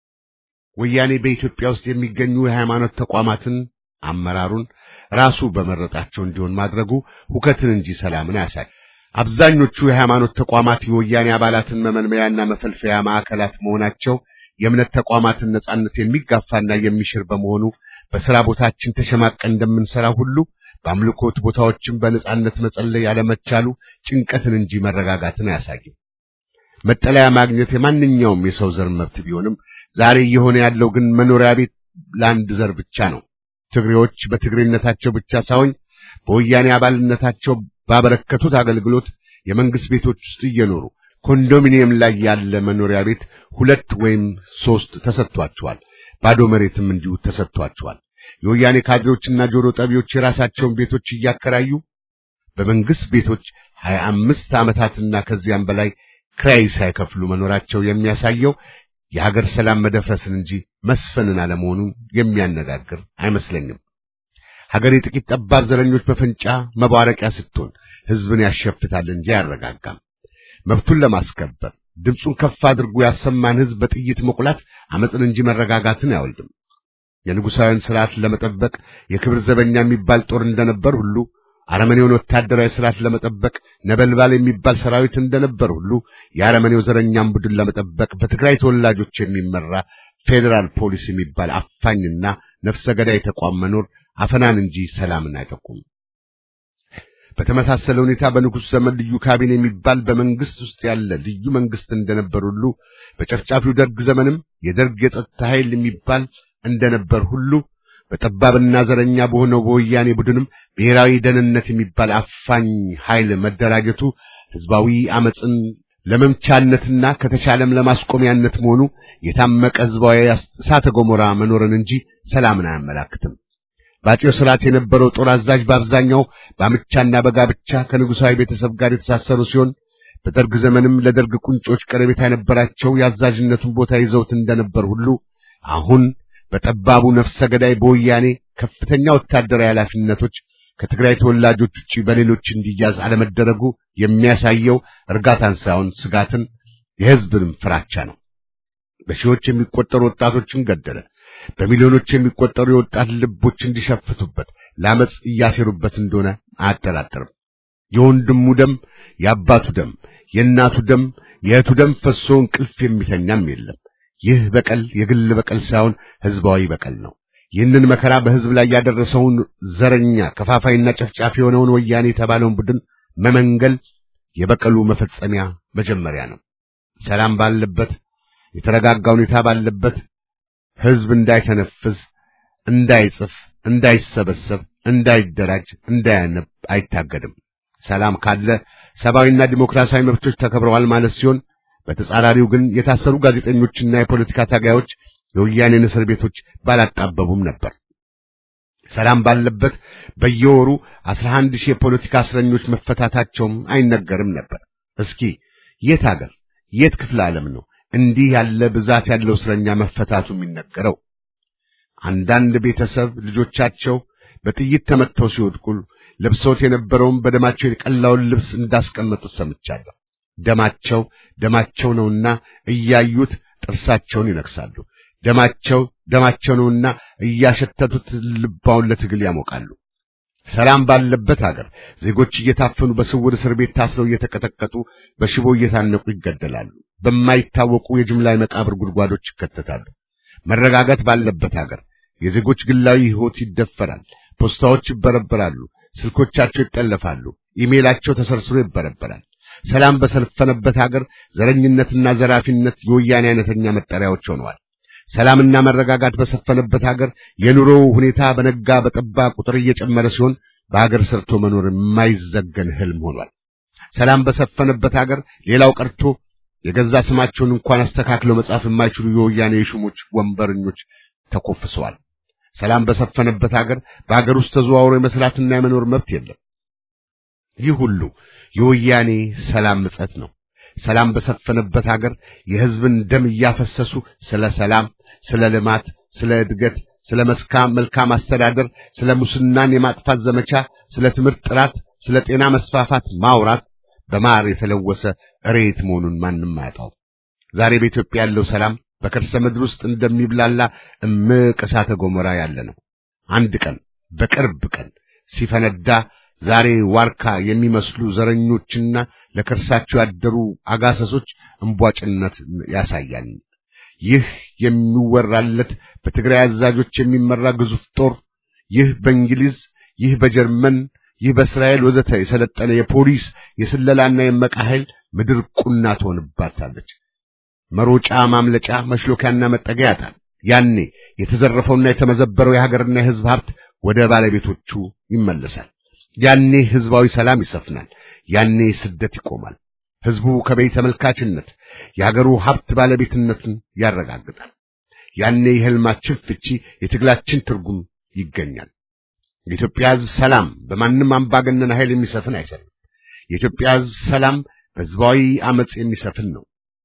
ወያኔ በኢትዮጵያ ውስጥ የሚገኙ የሃይማኖት ተቋማትን አመራሩን ራሱ በመረጣቸው እንዲሆን ማድረጉ ሁከትን እንጂ ሰላምን አያሳይ። አብዛኞቹ የሃይማኖት ተቋማት የወያኔ አባላትን መመልመያና መፈልፈያ ማዕከላት መሆናቸው የእምነት ተቋማትን ነጻነት የሚጋፋና የሚሽር በመሆኑ በሥራ ቦታችን ተሸማቀን እንደምንሠራ ሁሉ በአምልኮት ቦታዎችን በነጻነት መጸለይ ያለመቻሉ ጭንቀትን እንጂ መረጋጋትን አያሳይም። መጠለያ ማግኘት የማንኛውም የሰው ዘር መብት ቢሆንም ዛሬ እየሆነ ያለው ግን መኖሪያ ቤት ለአንድ ዘር ብቻ ነው። ትግሬዎች በትግሬነታቸው ብቻ ሳይሆን በወያኔ አባልነታቸው ባበረከቱት አገልግሎት የመንግስት ቤቶች ውስጥ እየኖሩ ኮንዶሚኒየም ላይ ያለ መኖሪያ ቤት ሁለት ወይም ሶስት ተሰጥቷቸዋል። ባዶ መሬትም እንዲሁ ተሰጥቷቸዋል። የወያኔ ካድሬዎችና ጆሮ ጠቢዎች የራሳቸውን ቤቶች እያከራዩ በመንግስት ቤቶች ሀያ አምስት ዓመታትና ከዚያም በላይ ክራይ ሳይከፍሉ መኖራቸው የሚያሳየው የሀገር ሰላም መደፍረስን እንጂ መስፈንን አለመሆኑን የሚያነጋግር አይመስለኝም። ሀገር የጥቂት ጠባብ ዘረኞች በፈንጫ መባረቂያ ስትሆን ሕዝብን ያሸፍታል እንጂ አያረጋጋም። መብቱን ለማስከበር ድምፁን ከፍ አድርጎ ያሰማን ሕዝብ በጥይት መቁላት አመፅን እንጂ መረጋጋትን አይወልድም። የንጉሣውያን ስርዓት ለመጠበቅ የክብር ዘበኛ የሚባል ጦር እንደነበር ሁሉ አረመኔውን ወታደራዊ ስርዓት ለመጠበቅ ነበልባል የሚባል ሰራዊት እንደነበር ሁሉ የአረመኔው ዘረኛም ቡድን ለመጠበቅ በትግራይ ተወላጆች የሚመራ ፌዴራል ፖሊስ የሚባል አፋኝና ነፍሰ ገዳይ ተቋም መኖር አፈናን እንጂ ሰላምን አይጠቁም። በተመሳሰለ ሁኔታ በንጉሥ ዘመን ልዩ ካቢኔ የሚባል በመንግስት ውስጥ ያለ ልዩ መንግስት እንደነበር ሁሉ በጨፍጫፊው ደርግ ዘመንም የደርግ የጸጥታ ኃይል የሚባል እንደነበር ሁሉ በጠባብና ዘረኛ በሆነው በወያኔ ቡድንም ብሔራዊ ደህንነት የሚባል አፋኝ ኃይል መደራጀቱ ህዝባዊ አመፅን ለመምቻነትና ከተቻለም ለማስቆሚያነት መሆኑ የታመቀ ህዝባዊ እሳተ ገሞራ መኖርን እንጂ ሰላምን አያመላክትም። በአፄው ስርዓት የነበረው ጦር አዛዥ በአብዛኛው በአምቻና በጋብቻ ከንጉሣዊ ቤተሰብ ጋር የተሳሰሩ ሲሆን በደርግ ዘመንም ለደርግ ቁንጮች ቀረቤታ የነበራቸው የአዛዥነቱን ቦታ ይዘውት እንደነበር ሁሉ አሁን በጠባቡ ነፍሰ ገዳይ በወያኔ ከፍተኛ ወታደራዊ ኃላፊነቶች ከትግራይ ተወላጆች ውጪ በሌሎች እንዲያዝ አለመደረጉ የሚያሳየው እርጋታን ሳይሆን ስጋትን፣ የህዝብንም ፍራቻ ነው። በሺዎች የሚቆጠሩ ወጣቶችን ገደለ። በሚሊዮኖች የሚቆጠሩ የወጣት ልቦች እንዲሸፍቱበት ለአመፅ እያሴሩበት እንደሆነ አያጠራጥርም። የወንድሙ ደም የአባቱ ደም የእናቱ ደም የእህቱ ደም ፈሶ እንቅልፍ የሚተኛም የለም። ይህ በቀል የግል በቀል ሳይሆን ህዝባዊ በቀል ነው። ይህንን መከራ በህዝብ ላይ ያደረሰውን ዘረኛ ከፋፋይና ጨፍጫፊ የሆነውን ወያኔ የተባለውን ቡድን መመንገል የበቀሉ መፈጸሚያ መጀመሪያ ነው። ሰላም ባለበት የተረጋጋ ሁኔታ ባለበት ህዝብ እንዳይተነፍስ፣ እንዳይጽፍ፣ እንዳይሰበሰብ፣ እንዳይደራጅ፣ እንዳያነብ አይታገድም። ሰላም ካለ ሰብአዊና ዲሞክራሲያዊ መብቶች ተከብረዋል ማለት ሲሆን በተጻራሪው ግን የታሰሩ ጋዜጠኞችና የፖለቲካ ታጋዮች የወያኔን እስር ቤቶች ባላጣበቡም ነበር። ሰላም ባለበት በየወሩ አስራ አንድ ሺህ የፖለቲካ እስረኞች መፈታታቸውም አይነገርም ነበር። እስኪ የት ሀገር የት ክፍለ ዓለም ነው እንዲህ ያለ ብዛት ያለው እስረኛ መፈታቱ የሚነገረው? አንዳንድ ቤተሰብ ልጆቻቸው በጥይት ተመተው ሲወድቁ ለብሰውት የነበረውን በደማቸው የቀላውን ልብስ እንዳስቀመጡት ሰምቻለሁ። ደማቸው ደማቸው ነውና እያዩት ጥርሳቸውን ይነክሳሉ። ደማቸው ደማቸው ነውና እያሸተቱት ልባውን ለትግል ያሞቃሉ። ሰላም ባለበት ሀገር ዜጎች እየታፈኑ በስውር እስር ቤት ታስረው እየተቀጠቀጡ በሽቦ እየታነቁ ይገደላሉ። በማይታወቁ የጅምላ መቃብር ጉድጓዶች ይከተታሉ። መረጋጋት ባለበት ሀገር የዜጎች ግላዊ ሕይወት ይደፈራል። ፖስታዎች ይበረበራሉ። ስልኮቻቸው ይጠለፋሉ። ኢሜላቸው ተሰርስሮ ይበረበራል። ሰላም በሰፈነበት ሀገር ዘረኝነትና ዘራፊነት የወያኔ አይነተኛ መጠሪያዎች ሆነዋል። ሰላምና መረጋጋት በሰፈነበት ሀገር የኑሮው ሁኔታ በነጋ በጠባ ቁጥር እየጨመረ ሲሆን በሀገር ሰርቶ መኖር የማይዘገን ህልም ሆኗል። ሰላም በሰፈነበት ሀገር ሌላው ቀርቶ የገዛ ስማቸውን እንኳን አስተካክለው መጻፍ የማይችሉ የወያኔ የሹሞች ወንበረኞች ተኮፍሰዋል። ሰላም በሰፈነበት ሀገር በሀገር ውስጥ ተዘዋውሮ የመስራትና የመኖር መብት የለም። ይህ ሁሉ የወያኔ ሰላም ምጸት ነው። ሰላም በሰፈነበት ሀገር የህዝብን ደም እያፈሰሱ ስለ ሰላም፣ ስለ ልማት፣ ስለ እድገት፣ ስለ መስካም መልካም አስተዳደር፣ ስለ ሙስናን የማጥፋት ዘመቻ፣ ስለ ትምህርት ጥራት፣ ስለ ጤና መስፋፋት ማውራት በማር የተለወሰ እሬት መሆኑን ማንም አያጣው። ዛሬ በኢትዮጵያ ያለው ሰላም በከርሰ ምድር ውስጥ እንደሚብላላ እምቅ እሳተ ገሞራ ያለ ነው። አንድ ቀን በቅርብ ቀን ሲፈነዳ ዛሬ ዋርካ የሚመስሉ ዘረኞችና ለከርሳቸው ያደሩ አጋሰሶች እንቧጭነት ያሳያል። ይህ የሚወራለት በትግራይ አዛዦች የሚመራ ግዙፍ ጦር፣ ይህ በእንግሊዝ፣ ይህ በጀርመን፣ ይህ በእስራኤል ወዘተ የሰለጠነ የፖሊስ የስለላና የመቃ ኃይል ምድር ቁና ትሆንባታለች። መሮጫ ማምለጫ መሽሎኪያና መጠጊያ ያጣል። ያኔ የተዘረፈውና የተመዘበረው የሀገርና የሕዝብ ሀብት ወደ ባለቤቶቹ ይመለሳል። ያኔ ህዝባዊ ሰላም ይሰፍናል። ያኔ ስደት ይቆማል። ህዝቡ ከበይ ተመልካችነት የሀገሩ ሀብት ባለቤትነቱን ያረጋግጣል። ያኔ የህልማችን ፍቺ፣ የትግላችን ትርጉም ይገኛል። የኢትዮጵያ ህዝብ ሰላም በማንም አምባገነን ኃይል የሚሰፍን አይሰልም። የኢትዮጵያ ህዝብ ሰላም በህዝባዊ አመጽ የሚሰፍን ነው።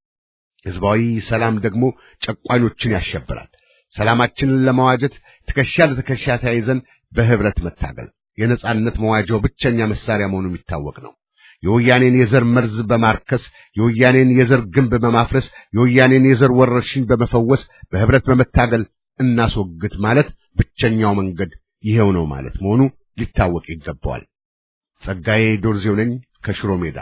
ህዝባዊ ሰላም ደግሞ ጨቋኞችን ያሸብራል። ሰላማችንን ለመዋጀት ትከሻ ለትከሻ ተያይዘን በህብረት መታገል የነጻነት መዋጃው ብቸኛ መሳሪያ መሆኑ የሚታወቅ ነው። የወያኔን የዘር መርዝ በማርከስ የወያኔን የዘር ግንብ በማፍረስ የወያኔን የዘር ወረርሽኝ በመፈወስ በህብረት በመታገል እናስወግድ ማለት ብቸኛው መንገድ ይሄው ነው ማለት መሆኑ ሊታወቅ ይገባዋል። ጸጋዬ ዶርዜው ነኝ ከሽሮ ሜዳ።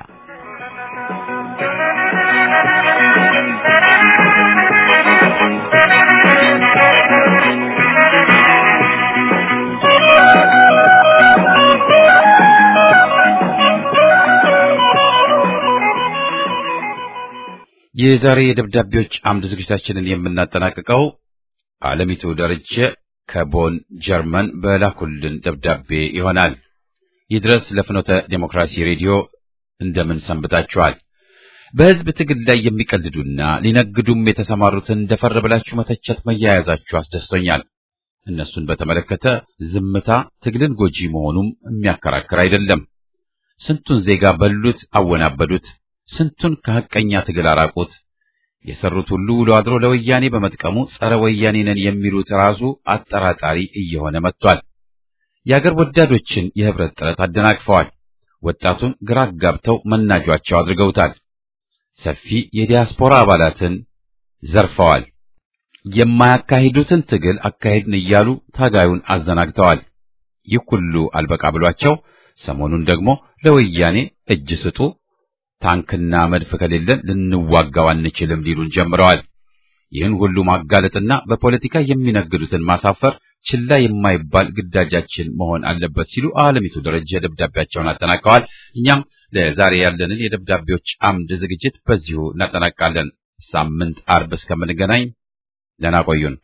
የዛሬ የደብዳቤዎች አምድ ዝግጅታችንን የምናጠናቅቀው አለሚቱ ደረጀ ከቦን ጀርመን በላኩልን ደብዳቤ ይሆናል። ይድረስ ለፍኖተ ዴሞክራሲ ሬዲዮ እንደምን ሰንብታችኋል? በህዝብ ትግል ላይ የሚቀልዱና ሊነግዱም የተሰማሩትን ደፈር ብላችሁ መተቸት መያያዛችሁ አስደስቶኛል። እነሱን በተመለከተ ዝምታ ትግልን ጎጂ መሆኑም የሚያከራክር አይደለም። ስንቱን ዜጋ በሉት፣ አወናበዱት። ስንቱን ከሐቀኛ ትግል አራቁት። የሰሩት ሁሉ ውሎ አድሮ ለወያኔ በመጥቀሙ ጸረ ወያኔ ነን የሚሉት ራሱ አጠራጣሪ እየሆነ መጥቷል። የአገር ወዳዶችን የህብረት ጥረት አደናቅፈዋል። ወጣቱን ግራ አጋብተው መናጇቸው አድርገውታል። ሰፊ የዲያስፖራ አባላትን ዘርፈዋል። የማያካሂዱትን ትግል አካሄድን እያሉ ታጋዩን አዘናግተዋል። ይህ ሁሉ አልበቃ ብሏቸው ሰሞኑን ደግሞ ለወያኔ እጅ ስጡ ታንክና መድፍ ከሌለን ልንዋጋው አንችልም ሊሉን ጀምረዋል። ይህን ሁሉ ማጋለጥና በፖለቲካ የሚነግዱትን ማሳፈር ችላ የማይባል ግዳጃችን መሆን አለበት ሲሉ አለሚቱ ደረጀ ደብዳቤያቸውን አጠናቀዋል። እኛም ለዛሬ ያለንን የደብዳቤዎች አምድ ዝግጅት በዚሁ እናጠናቃለን። ሳምንት አርብ እስከምንገናኝ ደህና ቆዩን።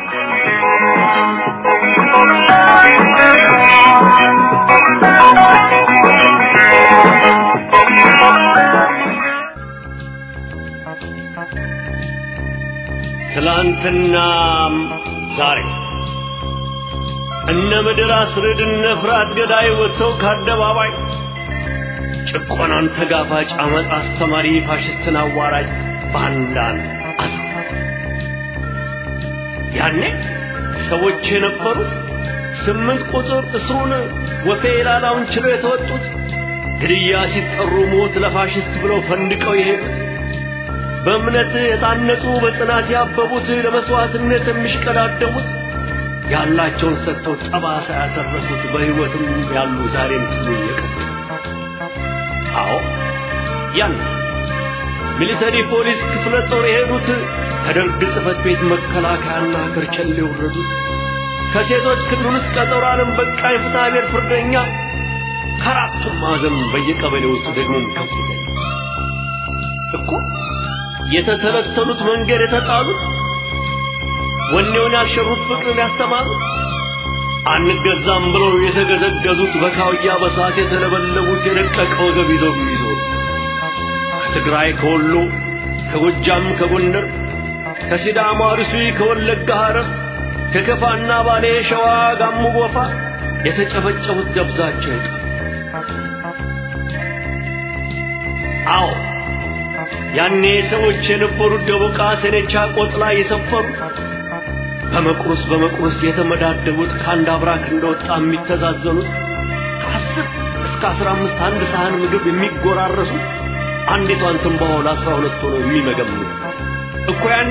ትላንትናም ዛሬ እነ ምድር አስርድ እነ ፍርሃት ገዳይ ወጥተው ከአደባባይ ጭቆናን ተጋፋጭ አመፅ አስተማሪ ፋሽስትን አዋራጅ ባንዳን አቶ ያኔ ሰዎች የነበሩት ስምንት ቁጥር እስሩን ወፌ ላላውን ችለው የተወጡት ግድያ ሲጠሩ ሞት ለፋሽስት ብለው ፈንድቀው የሄዱት በእምነት የታነጹ በጽናት ያበቡት ለመስዋዕትነት የሚሽቀዳደሙት ያላቸውን ሰጥተው ጠባሳ ያተረፉት በሕይወትም ያሉ ዛሬም ትሉ የቀጡ አዎ ያን ሚሊተሪ ፖሊስ ክፍለ ጦር የሄዱት ከደርግ ጽሕፈት ቤት መከላከያና ከርቸሌ የወረዱት ከሴቶች ክልል ውስጥ ቀጠሮ ዓለም በቃ የፍትሐ ብሔር ፍርደኛ ከአራቱም ማዕዘን በየቀበሌ ውስጥ ደግሞም ከፍተኛ እኮ የተተለተሉት መንገድ የተጣሉት ወኔውን ያልሸሩት ፍቅርን ያስተማሩት አንገዛም ብለው የተገዘገዙት በካውያ በሰዓት የተለበለቡት የደቀቀ ወገብ ይዘው የሚዞሩ ከትግራይ ከወሎ ከጎጃም ከጎንደር ከሲዳማ አርሲ ከወለጋ ሐረር ከከፋና ባሌ ሸዋ ጋሞ ጎፋ የተጨፈጨፉት ደብዛቸው ይቀር አዎ ያኔ ሰዎች የነበሩት ደቦቃ ሰኔቻ ቆጥ ላይ የሰፈሩት በመቁረስ በመቁረስ የተመዳደቡት ከአንድ አብራክ እንደወጣ የሚተዛዘኑት ከአስር እስከ አስራ አምስት አንድ ሳህን ምግብ የሚጎራረሱት አንዲቷን ትንባሆ ለአስራ ሁለት ሆነው የሚመገምኑት እኮ ያኔ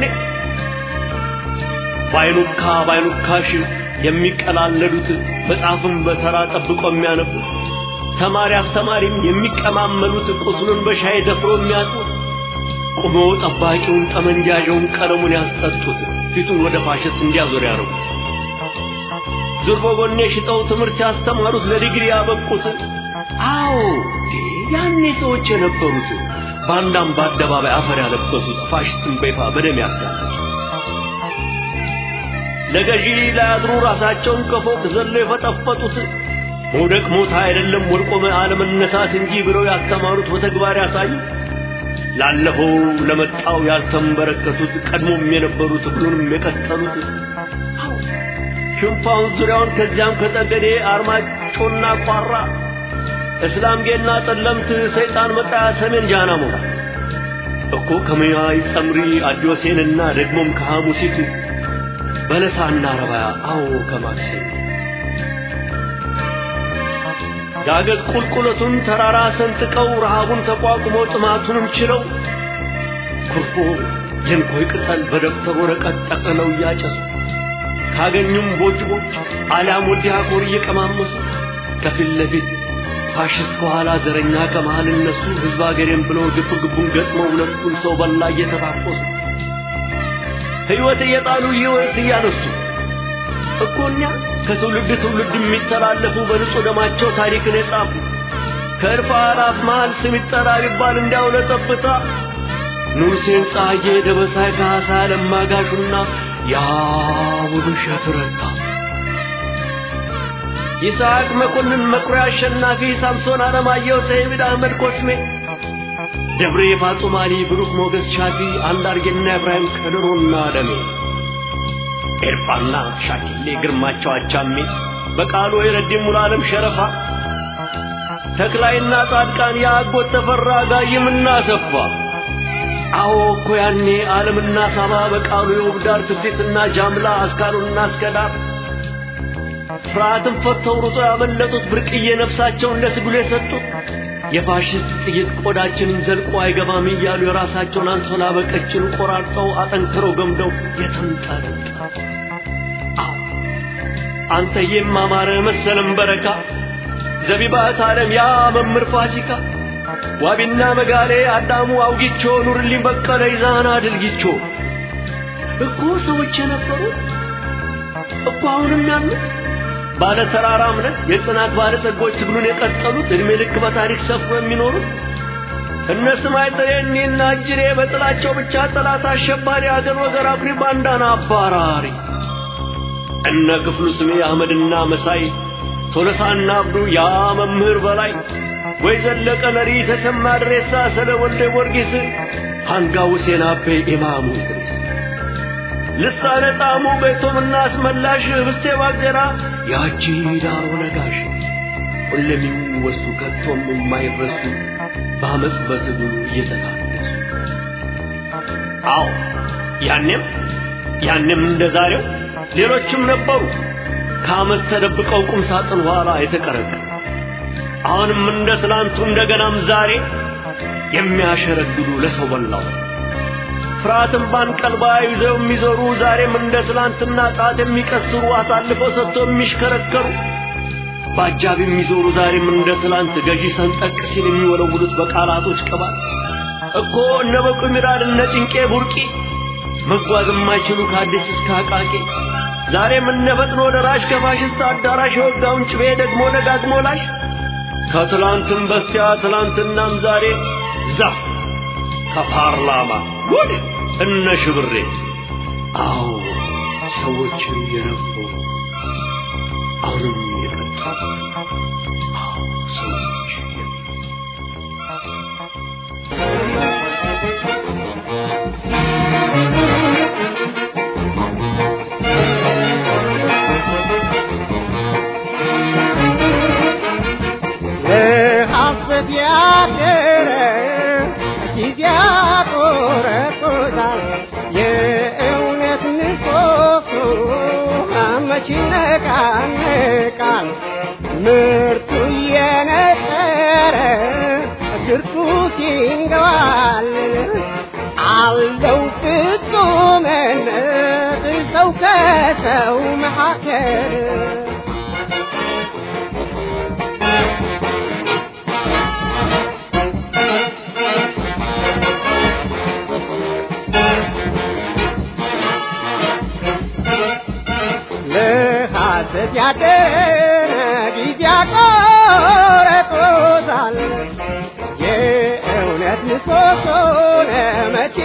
ባይኑካ ባይኑካሽ የሚቀላለዱት መጽሐፍን በተራ ጠብቆ የሚያነቡት ተማሪ አስተማሪም የሚቀማመሉት ቁስሉን በሻይ ደፍሮ የሚያጡት ቁሞ ጠባቂውን ጠመንጃዣውን ቀለሙን ያስጠጡት ፊቱን ወደ ፋሽስት እንዲያዞር ያረጉ ዙር በጎኔ ሽጠው ትምህርት ያስተማሩት ለዲግሪ ያበቁት አዎ ያኔ ሰዎች የነበሩት ባንዳም በአደባባይ አፈር ያለበሱት ፋሽስትን በይፋ በደም ያጋለጡ ለገዢ ላያድሩ ራሳቸውን ከፎቅ ዘለው የፈጠፈጡት መውደቅ ሞት አይደለም ወድቆ አለመነሳት እንጂ ብለው ያስተማሩት በተግባር ያሳዩት ላለፈው ለመጣው ያልተንበረከቱት ቀድሞም የነበሩት ሁሉንም የቀጠሉት ሽንፋውን ዙሪያውን ከዚያም ከጠገዴ አርማጮና ቋራ እስላም ጌና ጠለምት ሰይጣን መጣያ ሰሜን ጃና ሞራ እኮ ከመያይ ጸምሪ አዲዮሴንና ደግሞም ከሐሙሲት በለሳና ረባያ አዎ ከማክሴ ዳገት ቁልቁለቱን ተራራ ሰንጥቀው ረሃቡን ተቋቁመው ጥማቱንም ችለው ኩርፎ የንኮይ ቅጠል በደብተር ወረቀት ጠቅልለው እያጨሱ ካገኙም ቦጅቦች አሊያም ወዲያ ኮር እየቀማመሱ ከፊት ለፊት ፋሽስት ከኋላ ዘረኛ ከመሃል እነሱ ህዝብ አገሬም ብለው ግብ ግቡን ገጥመው ሁለቱን ሰው በላ እየተታኮሱ ሕይወት እየጣሉ ሕይወት እያነሱ እኮ እኛ ከትውልድ ትውልድ የሚተላለፉ በንጹህ ደማቸው ታሪክን የጻፉ ከእልፍ አላፍ መሃል ስም ይጠራ ቢባል እንዲያው ለጠብታ ንጉሴን ፀሐዬ ደበሳይ ካሳ ለማጋሹና ያ ውብሸት ረታ ይስሐቅ መኮንን መኩሪያ አሸናፊ ሳምሶን አለማየሁ ሰይድ አህመድ ኮስሜ ደብሬ ፋጡማሊ ብሩክ ሞገስ ሻፊ አንዳርጌና ኢብራሂም ከድሮና ደሜ ኤርፋና ሻኪሌ ግርማቸው አቻሜ በቃሉ የረዲም ሙሉዓለም ሸረፋ ተክላይና ጻድቃን የአጎት ተፈራ ጋይምና ሰፋ አዎ እኮ ያኔ ዓለምና ሳባ በቃሉ የውብዳር ትርሲትና ጃምላ አስካሉና አስከዳር ፍርሃትን ፈተው ሩጦ ያመለጡት ብርቅዬ ነፍሳቸውን ለትግሉ የሰጡት የፋሽስት ጥይት ቆዳችንን ዘልቆ አይገባም እያሉ የራሳቸውን አንሶላ በቀጭኑ ቆራርጠው አጠንክረው ገምደው የተንጠለጠሉ አንተዬም አማረ መሰለም በረካ ዘቢባት ዓለም ያ መምህር ፋሲካ ዋቢና መጋሌ አዳሙ አውጊቾ ኑርልኝ በቀለ ይዛና ድልጊቾ እኮ ሰዎች የነበሩት እኮ አሁንም ያሉት ባለ ተራራ እምነት የጽናት ባለ ጸጎች ትግሉን የቀጠሉት እድሜ ልክ በታሪክ ሰፍሮ የሚኖሩት እነ ስማይ ጥሬኔና እጅሬ በጥላቸው ብቻ ጠላት አሸባሪ አገር ወገር አኩሪ ባንዳና አባራሪ እነ ክፍሉ ስሜ አህመድና መሳይ ቶለሳና አብዱ ያ መምህር በላይ ወይ ዘለቀ ለሪ ተሰማ ድሬሳ ስለ ወልደ ጊዮርጊስ አንጋው ሁሴን አቤ ኢማሙ ድረስ ልሳነ ጣሙ ቤቶምና አስመላሽ ህብስቴ ባገራ ያቺ ዳሮ ነጋሽ ሁሌም የሚወስዱ ከቶም የማይረሱ በአመፅ በትግሉ እየተታደሱ አዎ ያኔም ያኔም እንደ ዛሬው ሌሎችም ነበሩ ከአመት ተደብቀው ቁም ሳጥን ኋላ የተቀረቀሩ አሁንም እንደ ትላንቱ እንደገናም ዛሬ የሚያሸረግዱ ለሰው በላው ፍርሃትን ባንቀልባ ይዘው የሚዞሩ ዛሬም እንደ ትላንትና ጣት የሚቀስሩ አሳልፈው ሰጥቶ የሚሽከረከሩ በአጃብ የሚዞሩ ዛሬም እንደ ትላንት ገዢ ሰንጠቅ ሲል የሚወለውሉት በቃላቶች ቅባት እኮ እነ በቁ ሚራድ እነ ጭንቄ ቡርቂ መጓዝ የማይችሉ ከአዲስ እስከ አቃቂ ዛሬም እነ ፈጥኖ ደራሽ ከፋሽስት አዳራሽ የወጋውን ጭቤ ደግሞ ደጋግሞ ላሽ ከትላንትም በስቲያ ትላንትናም ዛሬ ዛፍ ከፓርላማ ጉድ እነ ሽብሬ አዎ ሰዎች የነበሩ አሁንም የቀጠሉ አዎ ሰዎች ለሐሰት ያደረ ጊዜ ያቆረቆዛል የእውነት ምሰሶ መች ይነቃነቃል ምርቱ እየነጠረ ግርቱ ሲንገባል አለው ፍጹምነት ሰው ከሰው መካከል ለሐሰት ያደረ ጊዜ ያቆረጦታል የእውነት ምሰሶን መቼ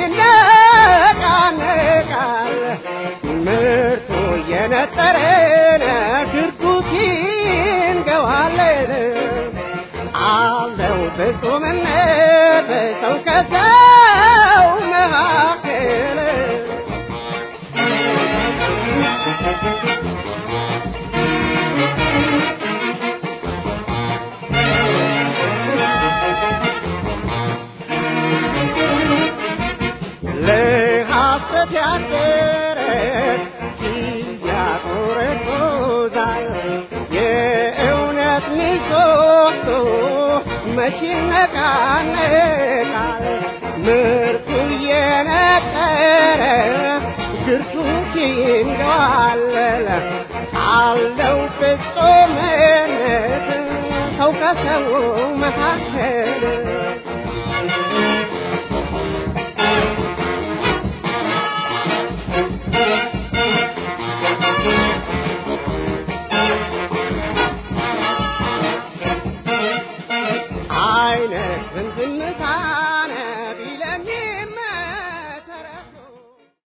ይነቃነቃል ምርቱ እየነጠረን ግርጉት ይንገዋለን አለው ፍጹምነት ሰው ከሰው መካከል ለሐሰት ያደረ ያቆረቆዛል የእውነት ምሰሶ መች ይነቃነቃል ምርቱ እየነጠረ ግርቱ ሲንገዋለል አለው ፍጹምነት ሰው ከሰው መካከል